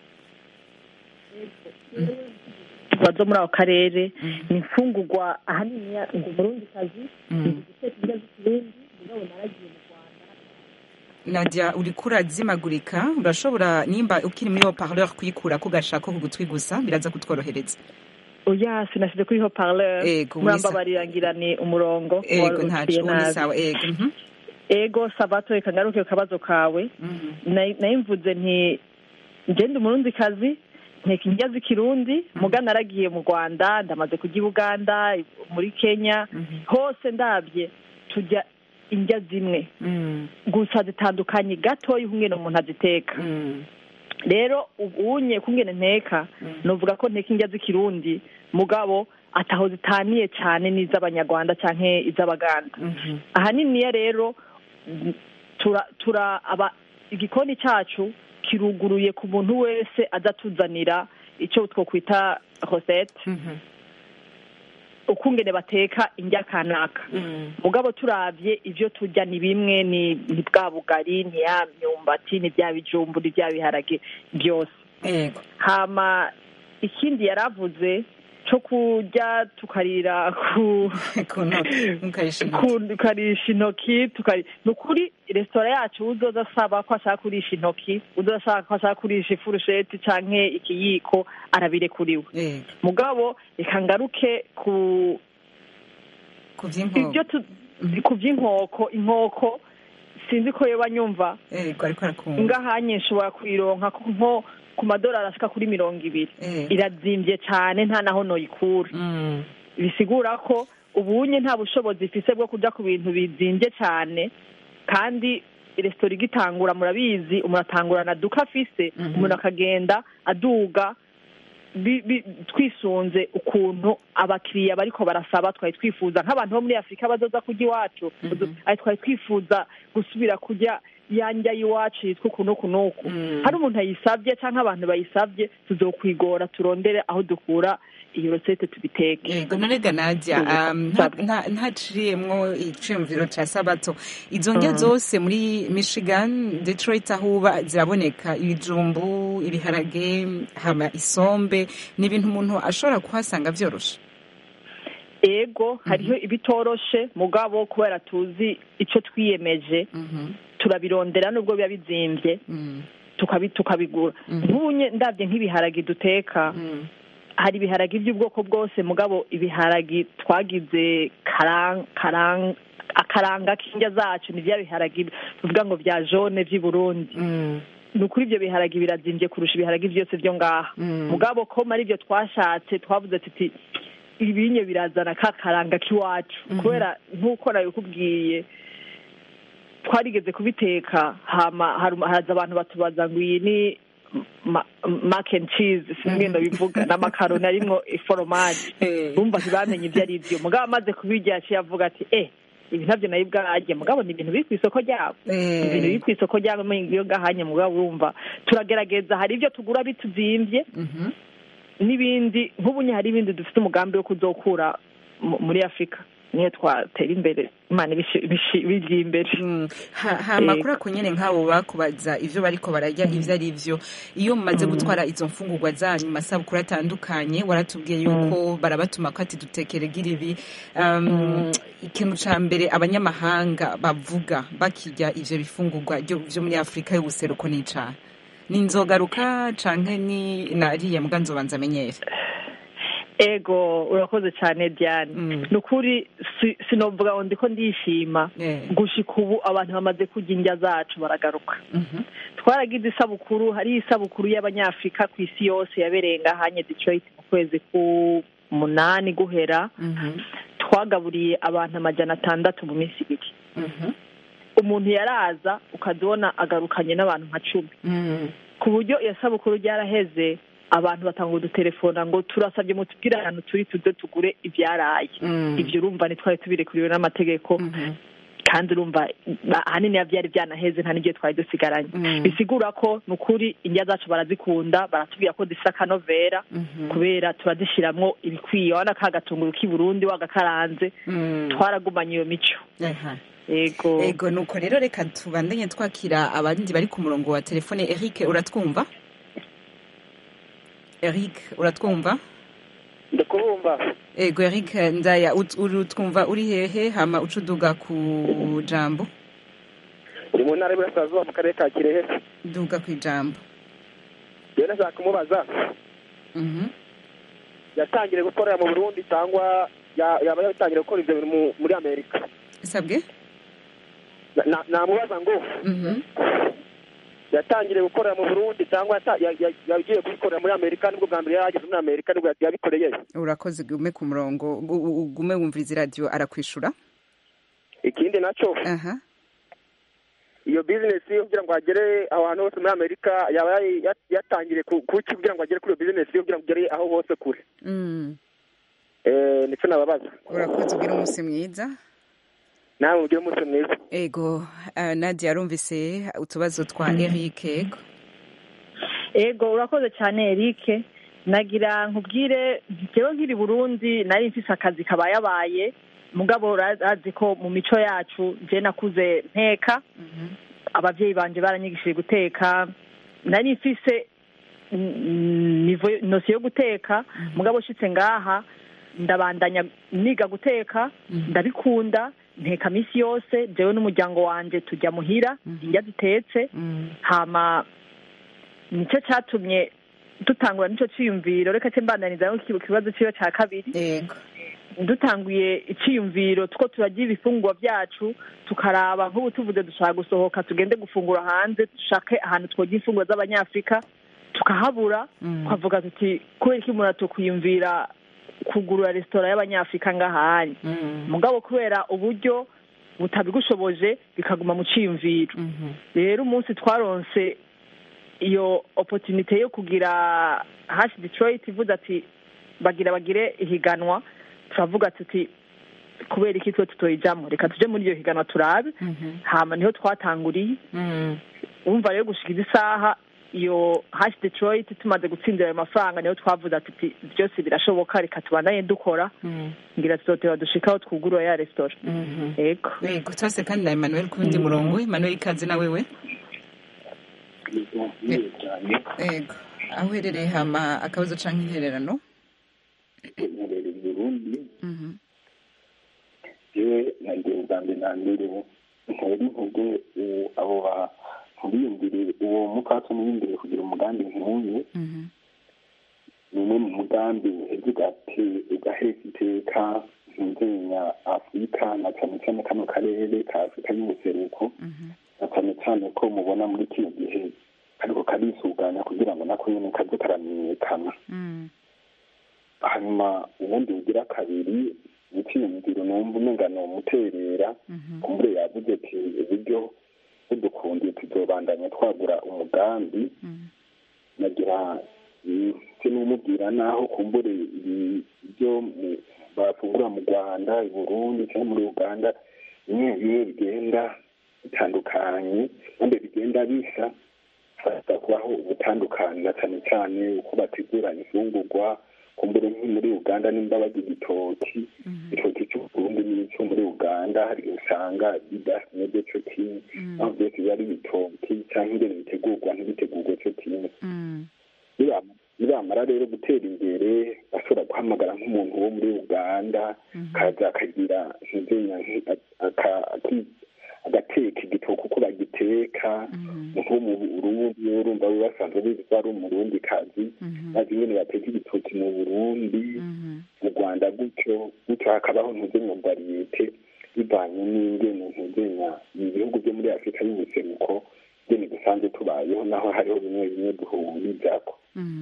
zo muri ako karere ni imfungurwa ahanini ya- ngo umurundi kazi guteka indya z'ikirundi mugabo naragiye mu rwanda nadia uriko urazimagurika urashobora nimba ukiri muri haut parleur kuyikura ko gashako ku gutwi gusa biraza kutworohereza oya sinashyize kuri haut parleur Ego, murambabarira ngira ni umurongo ego wari ntaco uciye ubu ni nabi. sawa ego mhm. ego sabato reka ngaruke ku kabazo kawe Na- nayo mvuze nti ngende umurundi kazi nteka indya z'ikirundi muga naragiye mu rwanda ndamaze kujya i buganda muri kenya hose ndabye tujya indya zimwe gusa zitandukanye gatoya ukungene umuntu aziteka rero ubunye kungene nteka nuvuga ko nteka indya z'ikirundi mugabo ataho zitaniye cyane n'iz'abanyarwanda cyangwa iz'abaganda ahaniniya rero mm, tura tura aba igikoni cyacu kiruguruye ku muntu wese adatuzanira icyo twokwita rosette ukungene bateka indya kanaka mugabo turavye ivyo turya ni bimwe ni ni bwa bugari ni ya myumbati ni bya bijumbu ni bya biharage byose ego hama ikindi yaravuze cyo kurya tukarira ku ku- tukarisha intoki tukari ni ukuri resitora yacu uzoza asaba ko ashaka kurisha intoki uzoza ashaka ko ashaka kurisha ifurusheti canke ikiyiko arabirekuriwe ego mugabo reka ngaruke ku ku vy'inkoko ibyo tu- ku by'inkoko inkoko sinzi ko yoba nyumva ego ariko arakumva ngahanye nshobora kuyironka ku- nko ku madolari ashika kuri mirongo ibiri irazimbye cyane nta naho noyikura bisigura ko ubunye nta bushobozi ifise bwo kuja ku bintu bizimbye cyane kandi resitora igitangura murabizi umuntu atangurana duka afise umuntu akagenda aduga bi- bi- twisunze ukuntu abakiriya bariko barasaba twari twifuza nk'abantu bo muri afurika bazoza kurya iwacu ari twari twifuza gusubira kurya ya ndya y'iwacu yitwa uku n'uku n'uku hari umuntu ayisabye cyangwa abantu bayisabye tuzokwigora turondere aho dukura iyo rosete tubiteke ego none ga nadia um, nta- nta- ntaciriyemwo iciyumviro ca sabato izo ndya Mm. zose muri michigan detroit aho uba ziraboneka ibijumbu ibiharage hama isombe ni ibintu umuntu ashobora kuhasanga vyoroshe ego hariho ibitoroshe mugabo kubera tuzi icyo twiyemeje turabirondera nubwo biba bizimbye tukabi tukabigura nk'ubunye ndabye nk'ibiharagi duteka hari ibiharagi by'ubwoko bwose mugabo ibiharagi twagize karang karang akaranga k'indya zacu ni bya biharagi tuvuga ngo bya jone by'i burundi ni ukuri ibyo biharagi birazimbye kurusha ibiharagi byose byo ngaha mugabo ko ari byo twashatse twavuze tuti ibinye birazana ka karanga k'iwacu kubera nk'uko nabikubwiye twarigeze kubiteka hama haru- haza abantu batubaza ngo iyi ni ma- mac and cheese singenda bivuga n'amakaroni arimwo iforomaje bumva ntibamenye ibyo ari byo mugabo amaze kubirya yaciye avuga ati eh ibi ntabyo nayo bwarajye mugabo ni ibintu biri ku isoko ryabo Eh. ibintu biri ku isoko ryabo iyo gahanye mugabo urumva turagerageza hari ibyo tugura bituzimbye n'ibindi nk'ubunye hari ibindi dufite umugambi wo kuzokura mu- muri afurika niyo twatera imbere imana ibishi- ibishi- bigiye imbere Ha- hama kuri ako nyene nk'abo bakubaza ivyo bariko bararya ivyo ari vyo iyo mumaze gutwara izo mfungurwa zanyu mu masabukuru atandukanye waratubwiye yuko barabatuma ko ati dutekere giribi um, ikintu ca mbere abanyamahanga bavuga bakirya ivyo bifungurwa ryo- vyo muri afurika y'ubuseruko ni icaha ni inzogaruka canke ni nariye mbwa nzobanza amenyere ego urakoze cyane diane ni ukuri si- sinovuga ngo ndiko ndishima gushika ubu abantu bamaze kurya indya zacu baragaruka twaragize isabukuru hari isabukuru y'abanyafurika ku isi yose yabereye ngahanye detroit mu kwezi k'umunani guhera twagaburiye abantu amajana atandatu mu minsi ibiri umuntu yaraza ukazibona agarukanye n'abantu nka cumi ku buryo iyo sabukuru ryaraheze abantu batanga udutelefona ngo turasabye mutubwire ahantu turi tuze tugure ibyaraye ibyo urumva ntitwari tubirekuriwe n'amategeko kandi urumva ahanini biba byari byanaheze nta n'igihe twari dusigaranye bisigura ko ni ukuri indya zacu barazikunda baratubwira ko zifite akanovera kubera turazishyiramo ibikwiye wana ka gatunguru k'i burundi wagakaranze twaragumanye iyo mico yego ego nuko rero reka tubandanye twakira abandi bari ku murongo wa telefone eric uratwumva eric uratwumva ndakubumva ego eric ndaya ut- urutwumva uri hehe hama uca uduga ku jambo ndi mu ntara y'Iburasirazuba mu karere ka Kirehe duga ku ijambo rero nashaka kumubaza Mhm. yatangiriye gukorera mu Burundi cyangwa ya- yaba yatangiriye gukora ibyo bintu mu- muri Amerika sabwe Na- na- namubaza ngo Mhm. yatangiriye gukorera mu Burundi cyangwa yata- ya- ya- yagiye kubikorera muri Amerika nibwo bwa mbere yageze muri Amerika nibwo yabikoreye urakoze gume ku murongo gu- gu- gume wumviriza iradiyo arakwishura ikindi nacyo aha iyo bizinesi yo kugira ngo agere aho hantu hose muri amerika yaba yari- yat- yatangiriye ku kuki kugira ngo agere kuri iyo bizinesi yo kugira ngo agere aho hose kure Mm. Eh, nicyo nababaza urakoze ugira umunsi mwiza nawe mugire umunsi mwiza ego uh, nadia yarumvise utubazo twa eric ego ego urakoze cyane eric nagira nkubwire njyewe nkiri burundi nari mfise akazi kabayabaye mugabo urazi ko mu mico yacu njye nakuze nteka ababyeyi banje baranyigishije guteka nari mfise mm, nivo nosiyo yo guteka mugabo ushitse ngaha ndabandanya niga guteka ndabikunda nteka minsi yose jewe n'umuryango wanje tujya muhira indya zitetse hama nicyo cyatumye dutangura nicyo cyiyumviro reka cye mbandaniza ku kibazo cyiwe cya kabiri yego dutanguye icyiyumviro two turarya ibifungurwa byacu tukaraba nk'ubu tuvuze dushaka gusohoka tugende gufungura hanze dushake ahantu twogira imfunguro z'abanyafurika tukahabura twavuga tuti kubera iki umuntu atukwiyumvira kugurura resitora y'abanyafurika ngahanye mugabo kubera uburyo butabigushoboje bikaguma mu cyiyumviro rero umunsi twaronse iyo opotunite yo kugira hashi detroit ivuze ati bagira bagire ihiganwa turavuga tuti kubera iki twe tutoyijamo reka tuje muri iyo higanwa turabe hama niho twatanguriye wumva rero gushikiza isaha iyo hashi detroit tumaze gutsindira ayo mafaranga niho twavuze ati byose birashoboka reka tubandanye dukora ngira tuzoteba dushikaho twugurura ya resitora yego yego twese kandi na emmanuel ku wundi murongo emmanuel ikaze na wewe yego aho uherereye hama akabazo canke intererano nkorera Burundi yewe nagiye ubwa mbere na mbere ntera intege uwo- abo bantu biyumvire uwo mupfasoni w'imbere kugira umugambi nk'uyu ni umwe mu mugambi uheza ugate- ugaheza iteka ntuzenya afurika na cyane cyane kano karere ka afurika y'ubuseruko na cyane cyane ko mubona muri kino gihe kariko karisuganya kugira ngo nako nyene kaze karamenyekana hanyuma ubundi bugira kabiri icyiyumviro numva umenga ni umuterera kumbure yavuze ati uburyo budukundiye tuzobandanya twagura umugambi nagira se n'umubwira naho kumbure ibi- ibyo mu- bafungura mu rwanda i burundi cyangwa muri uganda bimwe bimwe bigenda bitandukanye kandi bigenda bisa hashobora kubaho ubutandukanira cyane cyane uko bategura imfungurwa kumbure nko muri uganda nimba barya igitoki igitoki cy'uburundi n'icyo muri uganda hari usanga bidameze cyo kimwe aho byose biba ari ibitoki cyangwa ingene bitegurwa ntibitegurwe cyo kimwe Niba- nibamara rero gutera imbere bashobora guhamagara nk'umuntu wo muri uganda kaza akagira ntizenya agateka igitoki uko bagiteka nko mu burundi urumva we basanzwe bizi ko ari umurundi kazi bazi ingene bateka igitoki mu burundi mu rwanda gutyo gutyo hakabaho ntuzenya bariyete bivanye n'ingene ntuzenya ibihugu byo muri afurika y'ubuseruko ingene dusanzwe tubayeho naho hariho bimwe bimwe duhurizako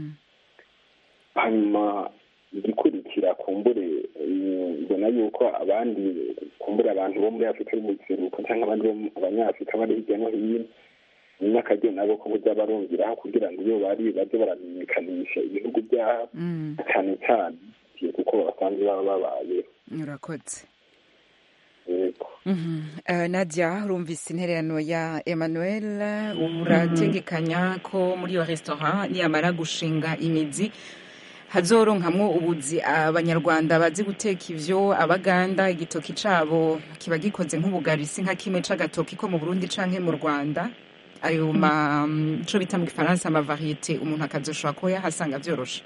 hanyuma igikurikira kumbure eh, mbona yuko abandi kumbure abantu bo muri afurika y'ubuseruko cyangwa abandi bo mu- abanyafurika bari hirya no hino ni n'akaryo nabo ko buza barumviraho kugira ngo iyo bari baze baramenyekanisha ibihugu byabo cyane cyane kuko basanzwe baba babayeho urakoze yego Mhm. Eh, nadia urumvise intererano ya emmanuel urategekanya ko muri iyo resitora niyamara gushinga imizi hazoronkamwo ubuzi abanyarwanda bazi guteka ivyo abaganda igitoki cabo kiba gikoze nk'ubugari si nka kimwe c'agatoki ko mu burundi canke mu rwanda ayo ma ico bita mu gifaransa amavariyete umuntu akazoshobora kuba yahasanga vyoroshe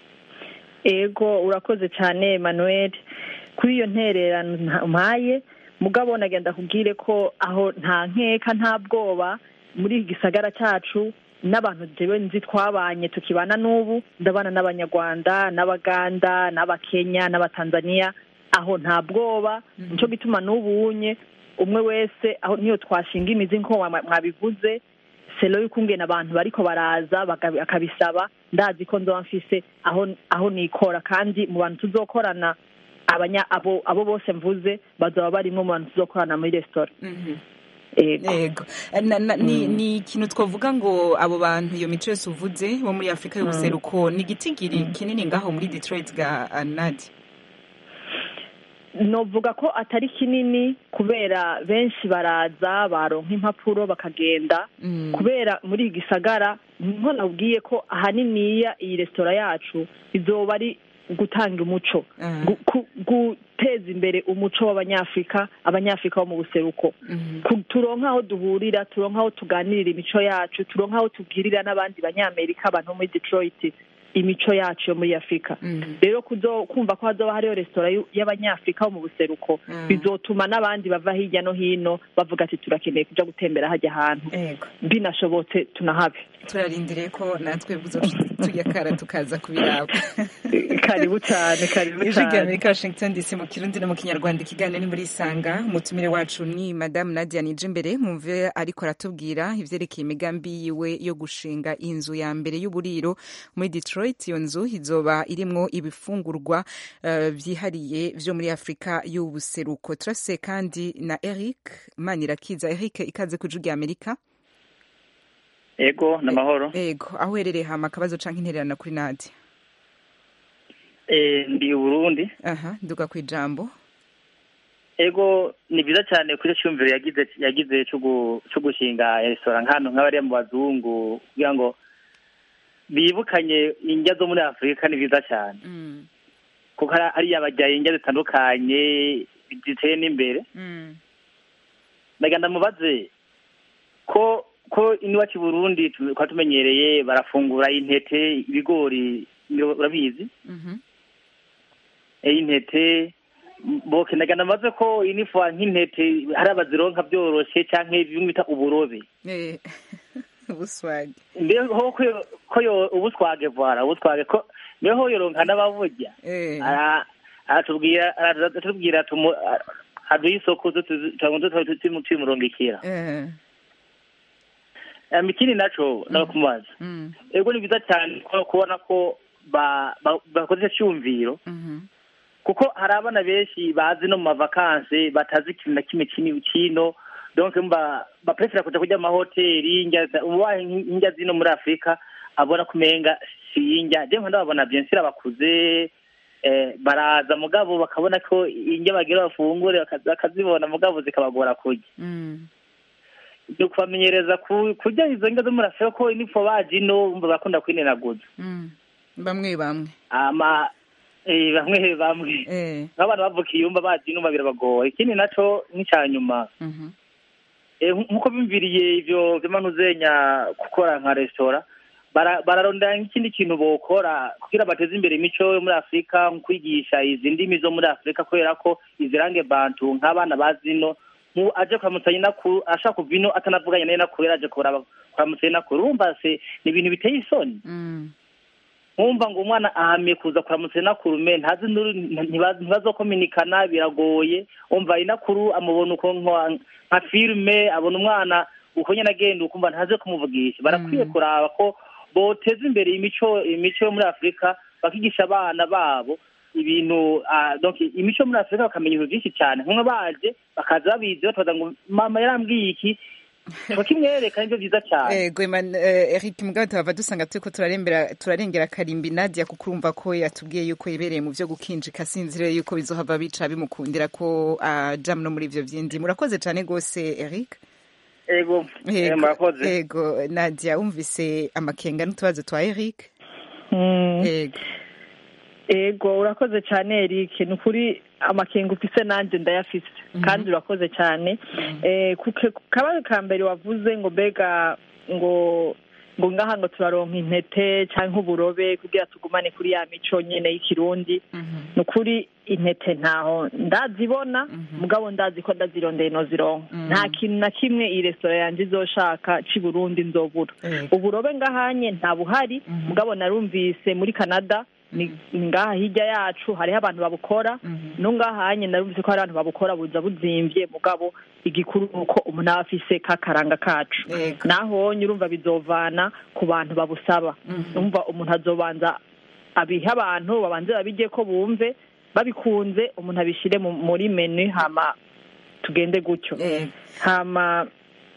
ego urakoze cyane emmanuel kuri iyo ntererano mpaye mugabo nagenda kubwire ko aho nta nkeka nta bwoba muri iki gisagara cyacu n'abantu jewe nzi twabanye tukibana n'ubu ndabana n'abanyarwanda n'abaganda n'abakenya n'abatanzaniya aho nta bwoba nicyo gituma n'ubu unye umwe wese aho niyo twashinga imizi nk'uko mwa- mwabivuze selo y'ukungena abantu bariko baraza baka- akabisaba ndazi ko nzoba mfise aho aho nikora kandi mu bantu tuzokorana abanya abo abo bose mvuze bazoba barimwo mu bantu tuzokorana muri resitora yego Na- na- ni ni ikintu twavuga ngo abo bantu iyo mico yose uvuze bo muri afurika y'ubuseruko ni igitigiri kinini ngaho muri detroit ga ah, nadi novuga ko atari kinini kubera benshi baraza baronka impapuro bakagenda kubera muri iki gisagara nko nabwiye ko ahaniniya iyi resitora yacu izoba ari gutanga umuco gu- ku- guteza imbere umuco w'abanyafurika abanyafurika bo mu buseruko Ku- turonka aho duhurira turonka aho tuganirira imico yacu turonka aho tubwirira n'abandi banyamerika abantu bo muri detroit imico yacu yo muri afurika rero kuzo kumva ko hazoba hariho resitora y'u- y'abanyafurika bo mu buseruko bizotuma n'abandi bava hirya no hino bavuga ati turakeneye kuja gutembera hajya ahantu binashobotse tunahabe turarindiriye ko natwe buzoca tujya kara tukaza kubiraba karibu cyane karibu ijwi rya cyane amerika washington dc mu kirundi no mu kinyarwanda ikiganiro ni muri isanga umutumire wacu ni madamu nadia nije imbere mwumve ariko aratubwira ivyerekeye imigambi yiwe yo gushinga inzu ya mbere y'uburiro muri detroit iyo nzu izoba irimwo ibifungurwa eh, vyihariye vyo muri afurika y'ubuseruko turafise kandi na eric manirakiza eric ikaze ku ijwi rya amerika ego ni amahoro ego aho uherereye hama akabazo canke intererano kuri nadia Eh, ndi i burundi aha nduga ku ijambo ego ni byiza cyane kuri icyo cyumviro yagize yagize cyo gu- cyo gushinga resitora nk'ahantu nk'abariya mu bazungu kugira ngo bibukanye indya zo muri afurika ni byiza cyane kuko hari- hariya bajya indya zitandukanye ziteye n'imbere ndagira ndamubaze ko ko iwacu i burundi tu- twari tumenyereye barafungura intete ibigori urabizi Eh, intete boke ndagira ndamaze ko inifuwa nk'intete hari abazironka byoroshye canke bimwe bita uburobe Eh, ubuswage mbeho ko yo- ko yo ubuswage vwara ubuswage ko mbeho yoronka n'ababurya Ara- aratubwira aratubwira tumu aduha isoko tumurungikira Eh, Um, ikindi naco ndakumubaza mm, ego ni byiza cyane ko kubona ko ba- ba- bakoze icyo cyumviro mhm, kuko hari abana benshi bazi no mu mavakanse batazi ikintu na kimwe kini kino donc mba baprefera kuja kurya amahoteli indya za- ubaye indya zino muri afurika abona kumenga si indya je nkunda babona bien sûr abakuze eh, baraza mugabo bakabona ko indya bagira bafungure bakazi- bakazibona mugabo zikabagora kurya mm, ni ukubamenyereza ku- kurya izo ndya zo muri afurika ko nipfo baje ino umva bakunda kwinenaguza mm. bamwe bamwe ama eh, bamwe bamwe Eh, nk'abantu bavukiye yumva bazi inuma birabagoye ikindi naco nk'icya nyuma mhm, eh, nk- nk'uko bimviriye ivyo vy'amanuzenya gukora nka resitora bara- bararondera nk'ikindi kintu bokora kugira bateze imbere imico yo muri afurika nko kwigisha izi ndimi zo muri afurika kubera ko izirange bantu nk'abana bazino nku aje kuramutsa nyinakuru ashaka kuva ino atanavuganye na nyinakuru yari aje kuraba kuramutsa nyinakuru urumva se ni ibintu biteye isoni mm, nkumva ngo umwana ahamiye kuza kuramutsa inakuru me ntazi nuru- ntibazi- ntibazokominikana biragoye umva inakuru amubona uko nka- nka filime abona umwana uko nyine agenda ukumva ntaze kumuvugisha barakwiye kuraba ko boteza imbere imico imico yo muri afurika bakigisha abana babo ibintu ah, donc imico yo muri afurika bakamenya ibintu byinshi cyane nk'umwe baje bakaza babizi batoza ngo mama yarambwiye iki bakimwereka nibyo byiza cyane ego Eman- eh, eric mugabo tuhava dusanga turiko turarembera turarengera karimbi nadia kuko urumva ko yatubwiye yuko yibereye mu vyo gukinjika sinzire yuko bizohava bica bimukundira ko aja no muri ivyo vyindi murakoze cane gose eric ego eh, murakoze ego nadia wumvise amakenga n'utubazo twa eric ego ego urakoze cyane eric ni ukuri amakenga ufise nanjye ndayafise kandi urakoze cyane Eh, ku ke- ku kabazo ka mbere wavuze ngo mbega ngo ngo ngaha ngo turaronka intete cyangwa uburobe kugira tugumane kuri ya mico nyine y'ikirundi ni ukuri intete ntaho ndazibona mugabo ndazi ko ndazirondeye nozironka nta kintu na kimwe iyi resitora yanjye izoshaka c'i burundi nzobura uburobe ngahanye nta buhari mugabo narumvise muri canada ni ni ngaha hirya yacu hariho abantu babukora no ngahanye narumvise ko hari abantu babukora buza buzimvye mugabo igikuru ni uko umuntu aba afise kakaranga kacu naho urumva bizovana ku bantu babusaba umva umuntu azobanza abiha abantu babanze babijye ko bumve babikunze umuntu abishyire mu- muri menu hama tugende gutyo hama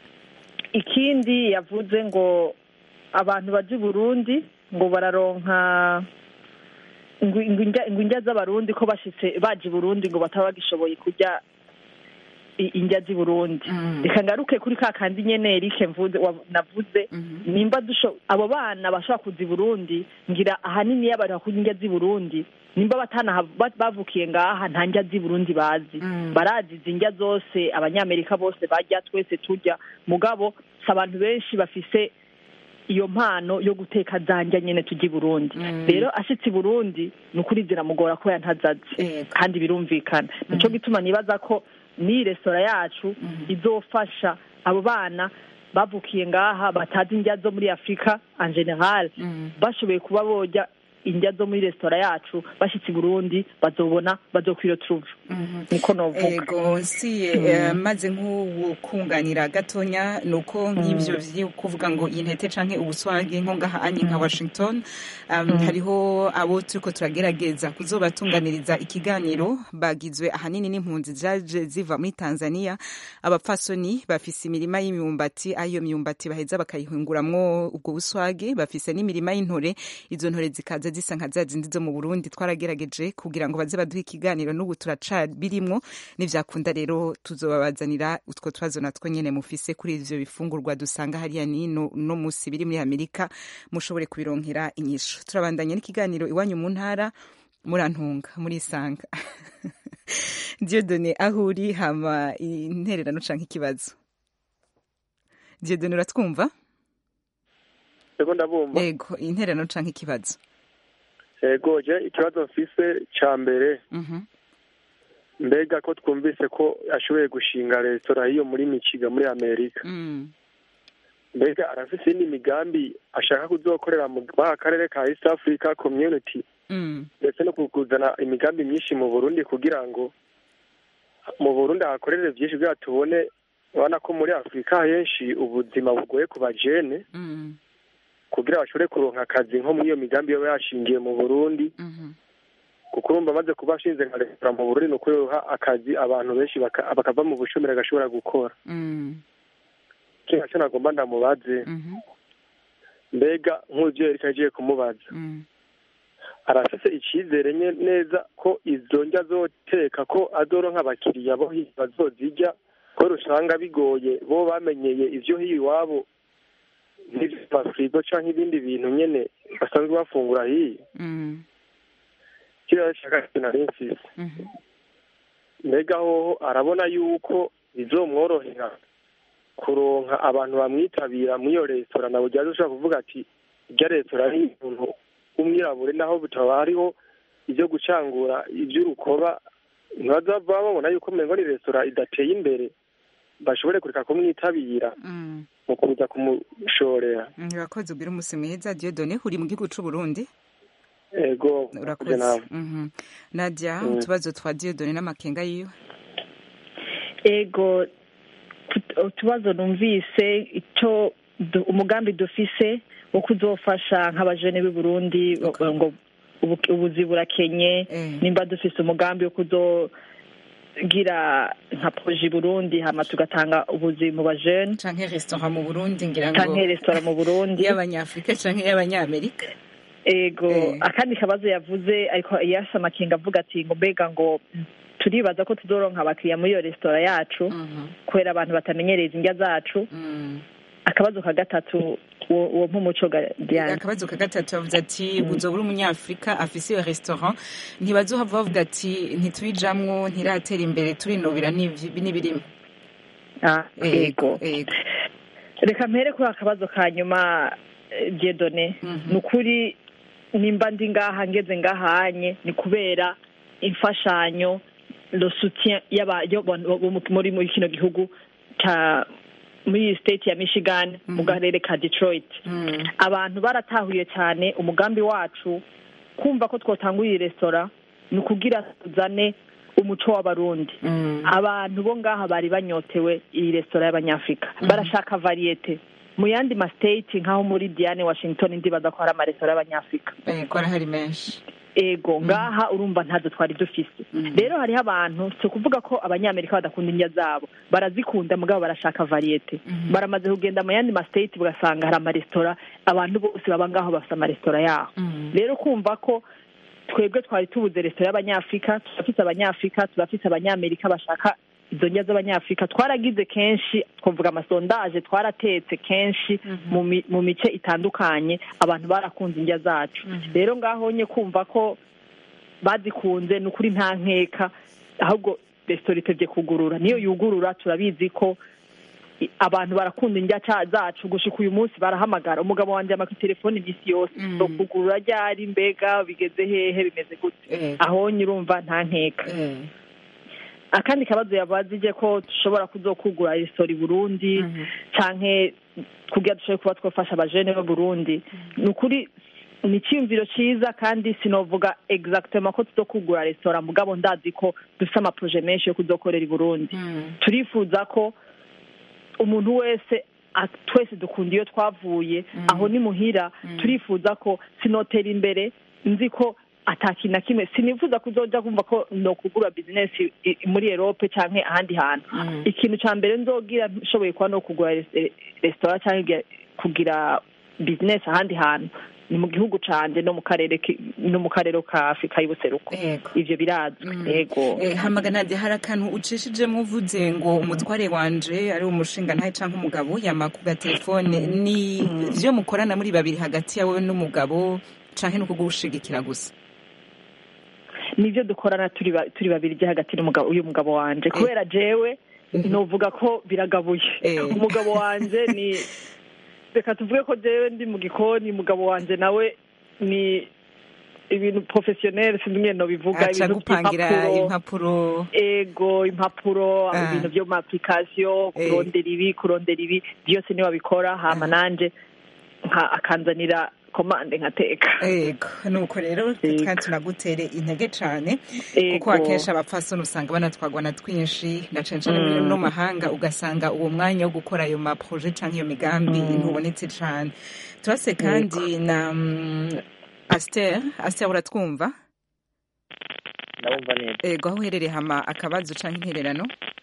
ikindi yavuze ngo abantu baje i burundi ngo bararonka ngo ngo indya- ngo indya z'abarundi ko bashitse baje i burundi ngo bataba bagishoboye kurya i- indya z'i burundi reka ngaruke kuri ka kandi nyene erike mvuze wa- navuze nimba dusho abo bana bashobora kuza i burundi ngira ahanini iyo abantu bakunda indya z'i burundi nimba batana bavukiye ngaha nta ndya z'i burundi bazi barazi izi ndya zose abanyamerika bose barya twese turya mugabo si abantu benshi bafise iyo mpano yo guteka za ndya nyene tujya i burundi rero ashitse i burundi ni ukuri ziramugora ko yantazazi kandi birumvikana nico gituma nibaza ko n'iyi resitora yacu izofasha abo bana bavukiye ngaha batazi indya zo muri afurika en general bashoboye kuba boja indya zo muri resitora yacu bashyitse i burundi bazobona bazokwiro turuva niko novuga ego nsiye eh, maze nk'ukunganira gatonya ni uko nk'ibyo vyo kuvuga ngo intete canke ubuswage nko ngaha anye nka washington um, hariho abo turiko turagerageza kuzobatunganiriza ikiganiro bagizwe ahanini n'impunzi zaje ziva muri tanzania abapfasoni bafise imirima y'imyumbati ayo myumbati baheza bakayihinguramwo ubwo buswage bafise n'imirima y'intore izo ntore zikaza zisa nka za zindi zo mu burundi twaragerageje kugira ngo baze baduhe ikiganiro n'ubu turacabirimwo nivyakunda rero tuzobabazanira utwo tubazo natwo nyene mufise kuri ivyo bifungurwa dusanga hariya nino no musi biri muri amerika mushobore kubironkera inyishu turabandanya n'ikiganiro iwanyu mu ntara murantunga murisanga diodone aho uri hama intererano canke ikibazo diodone uratwumva ego ndabumva ego intererano canke ikibazo ego je ikibazo mfise ca mbere Mhm. mbega ko twumvise ko ashoboye gushinga resitora hiyo muri michiga muri amerika Mm. mbega arafise iyindi migambi ashaka kuzokorera mu muri aka karere ka east africa community Mm. ndetse no kuzana imigambi myinshi mu burundi kugira ngo mu burundi hakorere vyinshi kugira tubone urabona ko muri afurika henshi ubuzima bugoye ku bajene Mm. kugira bashobore kuronka akazi nko muri iyo migambi yoba yashingiye mu burundi kuko urumva amaze kuba ashinze nka resitora mu burundi ni uko yoha akazi abantu benshi baka- bakava mu bushomeri agashobora gukora Mm. kino cyo nagomba ndamubaze Mhm. mbega nk'uvyo yariko agiye kumubaza Mm. arafise icizere nye- neza ko izo ndya azoteka ko azoronka abakiriya bo hiya bazozirya ko usanga bigoye bo bamenyeye ivyo hiya iwabo nk'ivy'amafirigo canke ibindi bintu nyene basanzwe bafungura hiya Mm. kiriya shaka sinari mfise Mhm. mbega hoho arabona yuko bizomworohera kuronka abantu bamwitabira muri iyo resitora nabo ryaje ushobora kuvuga ati irya resitora ari umuntu w'umwirabure naho bitaba hariho ibyo gucangura iby'urukoba ntibazava babona yuko umengo ni resitora idateye imbere bashobore kureka kumwitabira Mm. mu kuza kumushorera urakoze ubwira umunsi mwiza diodone uri mu gihugu c'u burundi ego urakoze nawe Mhm. nadia Mm. utubazo twa diodone n'amakenga yiwe ego tut- utubazo numvise icyo du- umugambi dufise wo kuzofasha nk'abajene b'i burundi ngo ubu- ubuzi burakenye nimba dufise umugambi wo kuzogira nka proje i burundi hama tugatanga ubuzi mu bajene canke restaurant mu burundi ngira ngo canke resitora mu burundi y'abanyafurika canke y'abanyamerika ego Eh. akandi kabazo yavuze ariko yasa amakenga avuga ati ngo mbega ngo turibaza ko tuzoronka abakiriya muri iyo resitora yacu kubera abantu batamenyereza indya zacu akabazo ka gatatu uwo uwo mpumuco diane akabazo ka gatatu bavuze ati uzobura umunyafurika afise iyo restaurant ntibazohava bavuga ati ntitubijamwo ntiratera imbere turinubira n'ivy- n'ibirimo Ah, Ego, ego reka mpere kuri akabazo ka nyuma jedone ni ukuri nimba ndi ngaha ngeze ngahanye ni kubera imfashanyo le soutien y'aba- yo- bo- bo mu- muri muri kino gihugu ca muri iyi state ya michigan mu karere ka detroit abantu baratahuye cyane umugambi wacu kumva ko twotangura iyi resitora ni ukugira tuzane umuco w'abarundi abantu bo ngaha bari banyotewe iyi resitora y'abanyafurika barashaka variyete mu yandi mastate nk'aho muri diane washington ndibaza ko hari amaresitora y'abanyafurika ko arahari menshi ego ngaha urumva ntazo twari dufise rero hariho abantu si ukuvuga ko abanyamerika badakunda indya zabo barazikunda mugabo barashaka variyete baramaze kugenda mu yandi mastate ugasanga hari amaresitora abantu bose baba ngaho bafite amaresitora yaho rero kumva ko twebwe twari tubuze resitora y'abanyafurika turafise abanyafurika turafise abanyamerika bashaka izo ndya z'abanyafurika twaragize kenshi twavuga amasondaje twaratetse kenshi mu mi- mu mice itandukanye abantu barakunze indya zacu rero ngaho nye kumva ko bazikunze ni ukuri nta nkeka ahubwo resitora itevye kugurura niyo yugurura turabizi ko i- abantu barakunda indya ca- zacu gushika uyu munsi barahamagara umugabo wanje yama telefoni iminsi yose so kugurura ryari mbega bigeze hehe bimeze gute aho nyirumva nta nkeka akandi kabazo yabazije ko dushobora kuzokugura resitora i burundi canke kugira dushobore kuba twafasha abajene bo burundi ni ukuri ni icyiyumviro cyiza kandi sinovuga exactement ko tuzokugura resitora mugabo ndazi ko dufite amaproje menshi yo kuzokorera i burundi turifuza ko umuntu wese a- twese dukunda iyo twavuye aho ni muhira turifuza ko sinotera imbere nzi ko atakintu na kimwe sinifuza kuzoja kumva ko no kugura bizinesi i- i- muri erope canke ahandi hantu ikintu ca mbere nzogira nshoboye kuba no kugura res- resitora canke kugira bizinesi ahandi hantu ni mu gihugu canje no mu karere ki- no mu karere ka afurika y'ubuseruko ivyo birazwi yego Eh, hamagana hadi hari akantu ucishijemo uvuze ngo umutware wanje ari umushinga ntahe canke umugabo yama ku gatelefone ni vyo mukorana muri babiri hagati yawe n'umugabo canke no kugushigikira gusa nivyo dukorana turi ba- turi babiri je hagati n'umugabo uyu mugabo wanje kubera jewe novuga ko biragabuye umugabo wanje ni reka tuvuge ko jewe ndi mu gikoni umugabo wanje nawe ni ibintu professionnel sinzi ingene nobivuga aca ibintu gupangira vy'impapuro. impapuro ego impapuro Ah. ibintu vyo mu application Eh. kurondera ibi kurondera ibi byose niwe abikora hama nanje nka akanzanira komande nkateka ego nuko rero kandi tunagutere intege cane Ego. kuko akenshi abapfasoni usanga banatwagwa na twinshi na cane cane muri Mm. no mahanga ugasanga uwo mwanya wo gukora ayo maproje canke iyo migambi ntubonetse cane turase kandi na mm, aster aster uratwumva ndabumva neza ego aho uherereye hama akabazo canke intererano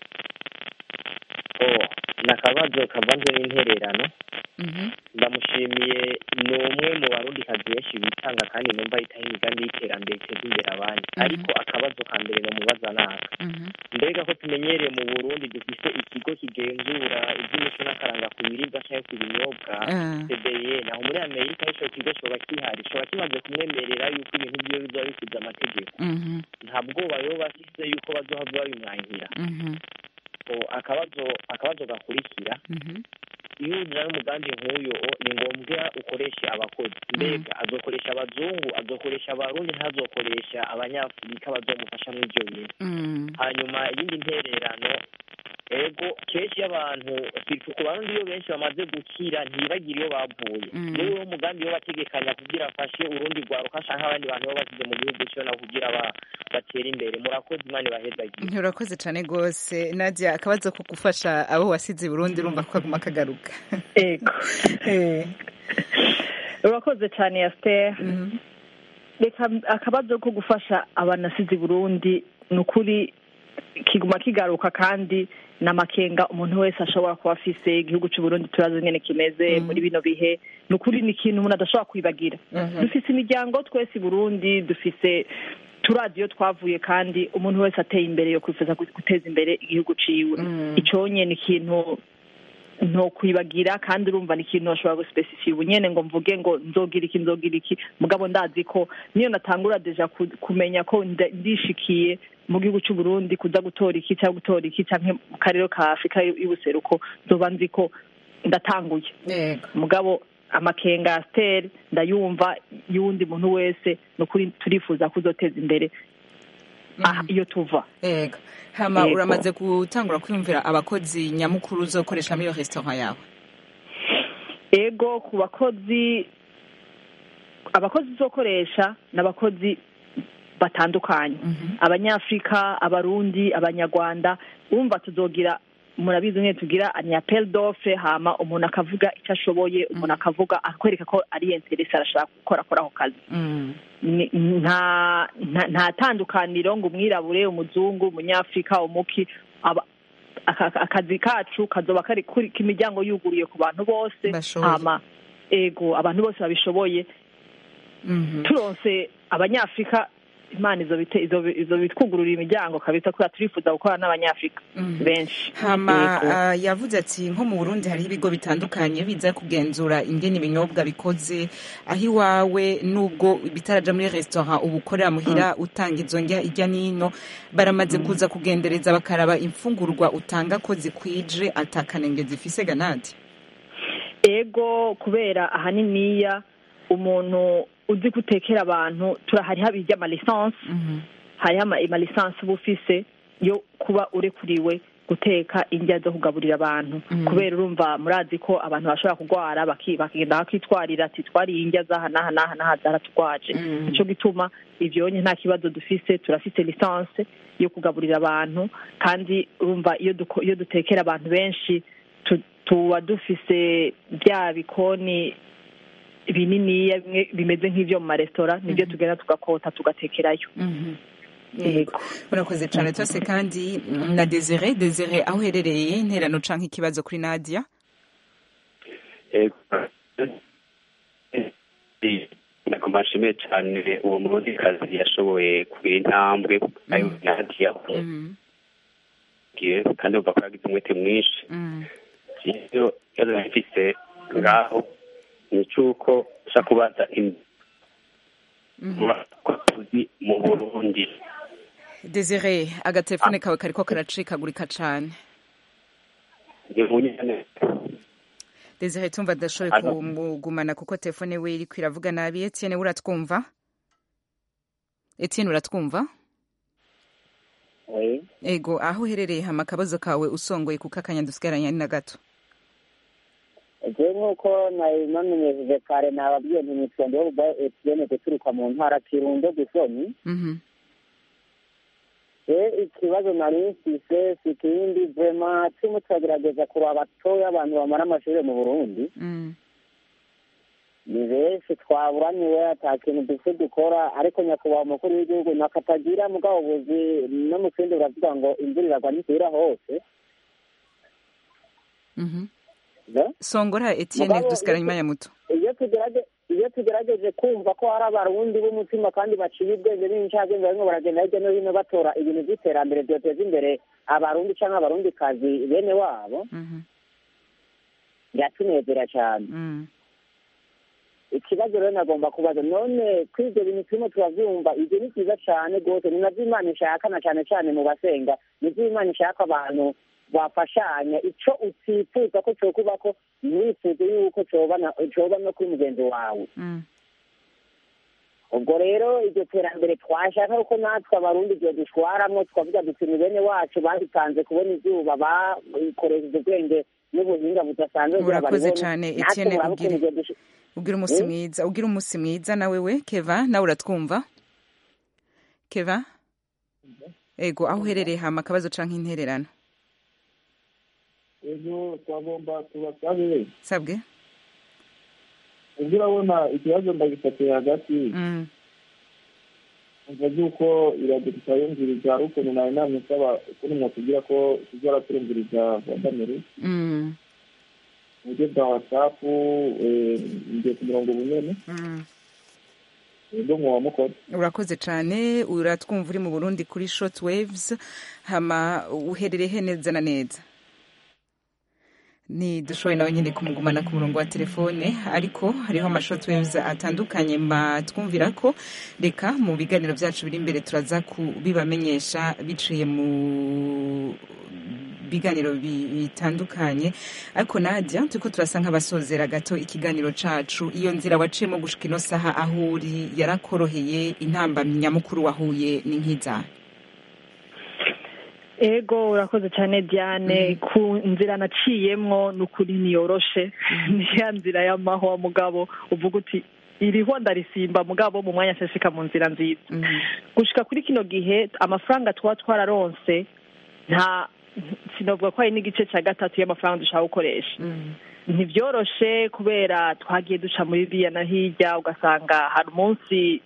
oh ni akabazo kavanze n'intererano ndamushimiye ni umwe mu barundikazi benshi bitanga kandi numva yitaho imigambi y'iterambere iteza imbere abandi ariko akabazo ka mbere nomubaza naka mbega ko tumenyereye mu burundi dufise ikigo kigenzura iby'imico n'akaranga ku biribwa cyangwa ku binyobwa Ah. cbe naho muri amerika ico kigo coba kihari coba kimaze kumwemerera yuko ibintu vyiwe bizoba bisize amategeko nta bwoba yoba afise yuko bazohava babimwankira O, akabazo akabazo gakurikira iyo ujana n'umugambi nk'uyu o, ni ngombwa ukoreshe abakozi mbega azokoresha abazungu azokoresha abarundi ntazokoresha abanyafurika bazomufasha muri ibyo bintu hanyuma iyindi ntererano ego kenshi iyo abantu situ ku barundi iyo benshi bamaze gukira ntibagire iyo bavuye niwe umugambi wo bategekanya kugira afashe urundi rwaruka canke abandi bantu baba basize mu gihugu cyo nabo kugira ba- batere imbere murakoze imana ibahezagire urakoze cane gose nadia akabazo ko gufasha abo wasize i burundi urumva ko kaguma kagaruka ego urakoze cyane yasiteri reka akabazo ko gufasha abanasizi burundi ni ukuri kiguma kigaruka kandi n'amakenga umuntu wese ashobora kuba afise igihugu cy'u Burundi turazi nyene kimeze muri bino bihe ni ukuri ni ikintu umuntu adashobora kwibagira dufise imiryango twese i burundi dufise turazi iyo twavuye kandi umuntu wese ateye imbere yo kwifuza guteza imbere igihugu ciwe iconye ni ikintu nto kwibagira kandi urumva ni ikintu bashobora gusipesifiye ubu nyene ngo mvuge ngo nzogira iki nzogira iki mugabo ndazi ko niyo natangura deja ku- kumenya ko nda- ndishikiye mu gihugu cy'u Burundi kuza gutora iki cyangwa gutora iki canke mu karere ka Afurika y'ubuseruko nzoba nzi ko ndatanguye mugabo amakenga ya siteri ndayumva y'uwundi muntu wese ni ukuri turifuza kuzoteza imbere aha iyo tuva ega hama Yego. uramaze gutangura kwiyumvira abakozi nyamukuru uzokoresha muri iyo restaurant yawe ego ku bakozi abakozi uzokoresha ni abakozi batandukanye abanyafurika abarundi abanyarwanda urumva tuzogira murabizi nyine tugira anyapel dofe hama umuntu akavuga icyo ashoboye umuntu akavuga akwereka ko ari interesi arashaka gukora akora ako kazi Ni- nta nta- nta tandukaniro ngo umwirabure umuzungu umunyafurika umuki aba- aka- akazi kacu kazoba kari kuri imiryango yuguruye ku bantu bose Bashoboye. hama ego abantu bose babishoboye turonse abanyafurika imana izo bite- izo izo bitwugururira imiryango kabisa kubera turifuza gukorana n'abanyafurika benshi hama Yego. ah, yavuze ati nko mu burundi hariho ibigo bitandukanye biza kugenzura ingene ibinyobwa bikoze aho iwawe nubwo bitaraja muri restaurant uba ukorera muhira utanga izo njya ijya n'ino baramaze kuza kugendereza bakaraba imfungurwa utanga ko zikwije atakanenge zifise ganadi ego kubera ahaniniya umuntu uzi gutekera abantu turahariho abijya amalisansi hariho ama- amalisansi uba ufise yo kuba urekuriwe guteka indya zo kugaburira abantu kubera urumva murazi ko abantu bashobora kurwara baki- bakagenda bakitwarira ati twariye indya zaha n'aha n'aha n'aha zaratugwaje nico gituma ivyonye nta kibazo dufise turafise lisanse yo kugaburira abantu kandi urumva iyo duko- iyo dutekera abantu benshi tu- tuba dufise bya bikoni bininiya bimwe bimeze nk'ivyo mu maresitora nibyo tugenda tugakota tugatekerayo yego urakoze cyane twese kandi na desire desire aho uherereye interano canke ikibazo kuri nadia nagomba nshimiye cyane uwo murundikazi yashoboye kugira intambwe ayo nadiya ngiye kandi umva ko yagize umwete mwinshi iyo ikibazo nari mfise ngaho ni icy'uko nshaka kubaza abakozi mu burundi desire agatelefone kawe kariko karacikagurika cane ni mu nyene desire tumva adashoboye Alo. kumugumana kuko telefone we iriko iravuga nabi etienne uratwumva etienne uratwumva Oui. ego aho uherereye hama akabazo kawe usongoye kuko akanya dusigaranye ari na gato je nk'uko nari namenyesheje kare nababwiye nti nitwa Ndorba Etienne guturuka mu ntara Kirundo Gisomi Mhm. e ikibazo nari mfise si ikindi vrema turimo turagerageza kuraba batoya abantu bamara amashuri mu Burundi Mm. ni benshi twaburaniwe ata kintu dufite dukora ariko nyakubahwa umukuru w'igihugu nakatagira mugabo buzi no mu kindi buravuga ngo imvura iragwa ntisubira hose Mhm. Da? songora etienne Mugabo, dusigaranye iyo- umwanya muto iyo tugerage iyo tugerageje kumva ko hari abarundi b'umutima kandi baciye ubwenge b'incabwenge barimo baragenda hirya no hino batora ibintu by'iterambere byoteza imbere abarundi cyangwa abarundikazi bene wabo biratunezera cyane Mm. ikibazo rero nagomba kubaza none ko ibyo bintu turimo turabyumva ibyo ni byiza cyane rwose ni nabyo imana ishaka na cyane cyane mu basenga nibyo imana ishaka abantu bafashanya icyo utifuza ko cyokuba ko ntiwifuze yuko cyoba na- cyoba no kuri mugenzi wawe Mm. ubwo rero iryo terambere twashaka ko natwe abarundi ibyo dushwaramwo twavuga duti ni bene wacu babitanze kubona izuba bakoresheje ubwenge n'ubuhinga budasanzwe kugira urakoze baribone. cyane Natwe etienne murabe ukuntu ugire ibyo dush- ugira umunsi Mm. mwiza ugira umunsi mwiza nawe we keva nawe uratwumva keva ego aho uherereye hama akabazo canke intererano ejo twagomba tubasabe sabwe ubwo urabona ikibazo ndagifatiye hagati Mm. umva yuko iradiyo tutayumviriza ukuntu nari namusaba ukuntu mwatubwira ko tuzora turumviriza wadamere Mm. mu buryo bwa watsapu ngiye ku murongo bunene Mm. ubwo mwaba mukora urakoze cyane uratwumva uri mu burundi kuri short waves hama uherereye he neza na neza ni dushoboye nawe nyine kumugumana ku murongo wa telefone ariko hariho ama short waves atandukanye matwumvira ko reka mu biganiro byacu biri imbere turaza kubibamenyesha biciye mu biganiro bi- bitandukanye ariko nadia turiko turasa nk'abasozera gato ikiganiro cacu iyo nzira waciyemo gushika ino saha aho uri yarakoroheye intambamyi nyamukuru wahuye ni nk'izahe ego urakoze cyane diane ku nzira naciyemwo ni ukuri niyoroshe ni ya nzira y'amahwa mugabo uvuga uti iriho ndarisimba mugabo mu mwanya nshashika mu nzira nziza gushika kuri kino gihe amafaranga tuba twararonse nta sinavuga ko hari n'igice cya gatatu y'amafaranga dushaka gukoresha ntibyoroshe kubera twagiye duca muri biriya na hirya ugasanga hari umunsi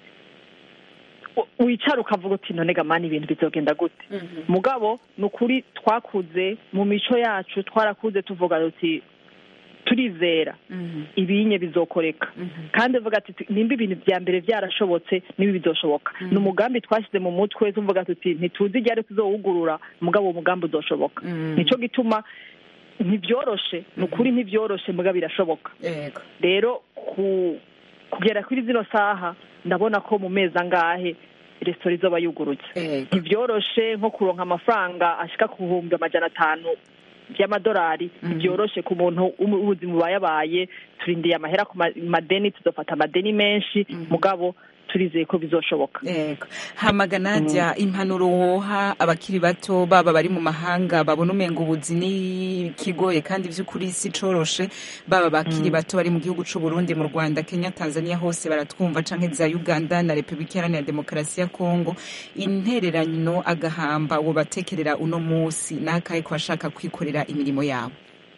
u- wicara ukavuga uti none gamani ibintu bizogenda gute mugabo ni ukuri twakuze mu mico yacu twarakuze tuvuga uti turizera ibinye bizokoreka kandi uvuga ati nimba ibintu bya mbere byarashobotse n'ibi bizoshoboka ni umugambi twashyize mu mutwe tuvuga tuti ntituzi igihe ari tuzowugurura mugabo uwo mugambi uzoshoboka nicyo gituma ntibyoroshe ni ukuri ntibyoroshe mugabo birashoboka rero ku kugera kuri zino saha ndabona ko mu mezi angahe resitora izoba yugurutse ntibyoroshe nko kuronka amafaranga ashika ku bihumbi amajana atanu by'amadolari ntibyoroshe ku muntu w'umu- w'ubuzima bubayabaye turindiye amahera ku ma- madeni tuzofata amadeni menshi mugabo turizeye ko bizoshoboka Yego. hamaga nadia impanuro woha abakiri bato baba bari mu mahanga babona umenga ubuzi ni kigoye kandi vy'ukuri si coroshe baba bakiri bato bari mu gihugu c'u Burundi mu Rwanda Kenya Tanzania hose baratwumva canke za Uganda na Republika Iharanira Demokarasi ya Kongo intererano agahamba wo batekerera uno musi nakaye ko bashaka kwikorera imirimo yabo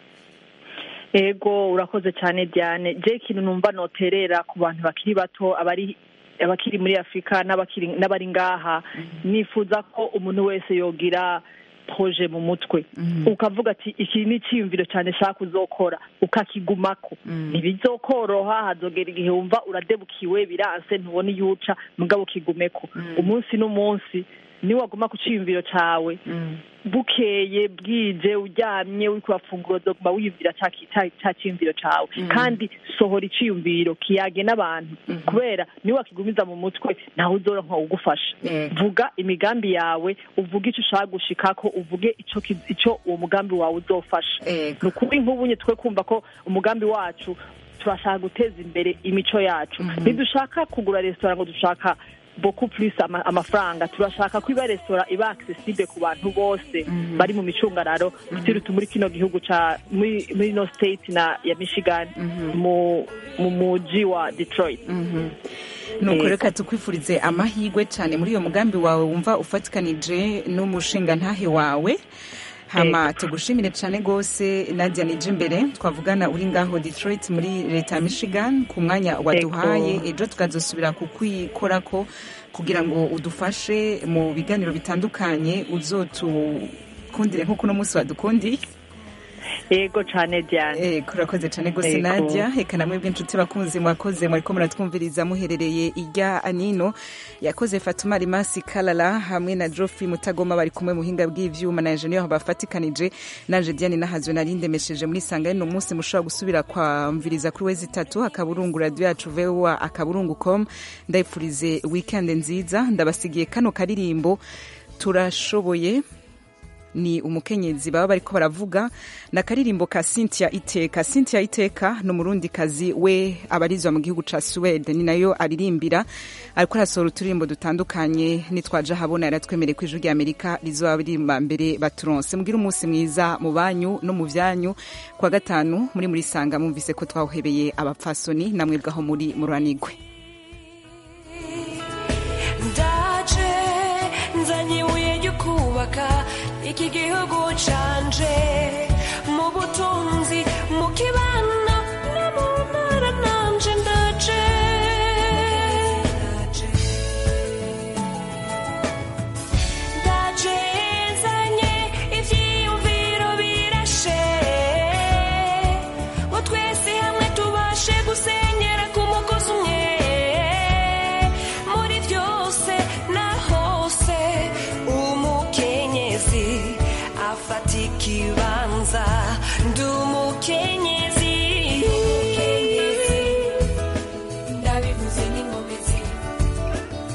ego urakoze cyane diane je ikintu numva noterera ku bantu bakiri bato abari abakiri muri afurika n'abakiri n'abari ngaha nifuza ko umuntu wese yogira proje mu mutwe ukavuga ati iki ni icyiyumviro cyane shaka uzokora ukakigumako ntibizokoroha hazogera igihe wumva uradebukiwe biranse ntubona iyo uca mugabo ukigumeko umunsi n'umunsi niwaguma ku cyiyumviro cyawe bukeye bwije uryamye uri kurafungura dogma wiyumvira ca ki- ca- ca cyiyumviro cawe kandi sohora iciyumviro kiyage n'abantu kubera niwe wakigumiza mu mutwe ntawe uzoronka ugufasha vuga imigambi yawe uvuge ico ushaka gushikako uvuge ico ki- ico uwo mugambi wawe uzofasha ni ukuri nk'ubunye twe kumva ko umugambi wacu turashaka guteza imbere imico yacu ntidushaka kugura resitora ngo dushaka beaucoup plus ama, amafaranga turashaka ko iba resitora iba accessible ku bantu bose bari mu micungararo tutirutu muri kino gihugu ca muri muri no state na ya Michigan mu mu muji wa Detroit nuko Yego. reka tukwifurize amahirwe cyane muri iyo mugambi wawe wumva ufatikanije n'umushinga ntahe wawe hama tugushimire cyane rwose nadia nije imbere twavugana uri ngaho detroit muri leta ya michigan ku mwanya waduhaye ejo tukazosubira kukwikorako kugira ngo udufashe mu biganiro bitandukanye uzotukundire nk'uko uno munsi wadukundiye yego cyane Diane yego urakoze cyane rwose Yego. nadia reka namwe bw'inshuti bakunze mwakoze mwariko muratwumviriza muherereye irya anino yakoze fatuma rimasi kalala hamwe na joffrey mutagoma bari kumwe mu buhinga bw'ivyuma na enjeniyeri bafatikanije naje diane nahazwe nari ndemesheje muri sanga y'uno munsi mushobora gusubira kwamviriza kuri wezi itatu akaburungu radio yacu voa akaburungu com ndayipfurize weekend nziza ndabasigiye kano karirimbo turashoboye ni umukenyezi baba bariko baravuga na karirimbo ka Cynthia Iteka Cynthia Iteka ni umurundi kazi we abarizwa mu gihugu ca Sweden ni nayo aririmbira ariko arasohora uturirimbo dutandukanye nitwaje habona yaratwemereye ko ijwi rya Amerika rizoba ririmba mbere baturonse mugira umunsi mwiza mu banyu no mu vyanyu kwa gatanu muri muri sanga mumvise ko twawuhebeye abapfasoni namwe bwaho muri muranigwe ndaje nzanye ibuye ryo kubaka iki gihugu canje mu butunzi mu kibano no mu ntara nanje ndaje ndaje nzanye ivyiyumviro birashe ngo twese hamwe tubashe gusenyera ku mugozi umwe muri byose na hose umukenyezi afata ikibanza ndi umukenyezi ndabivuze n'inkomezi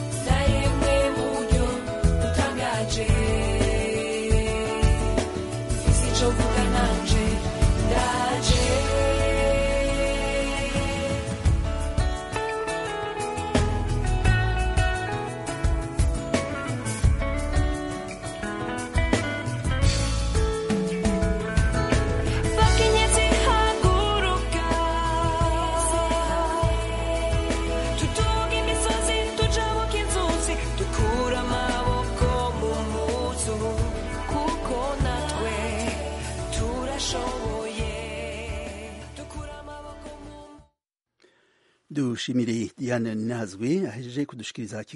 nayemwe mu buryo butangaje dushimire diane nazwe ahejeje kudushikiriza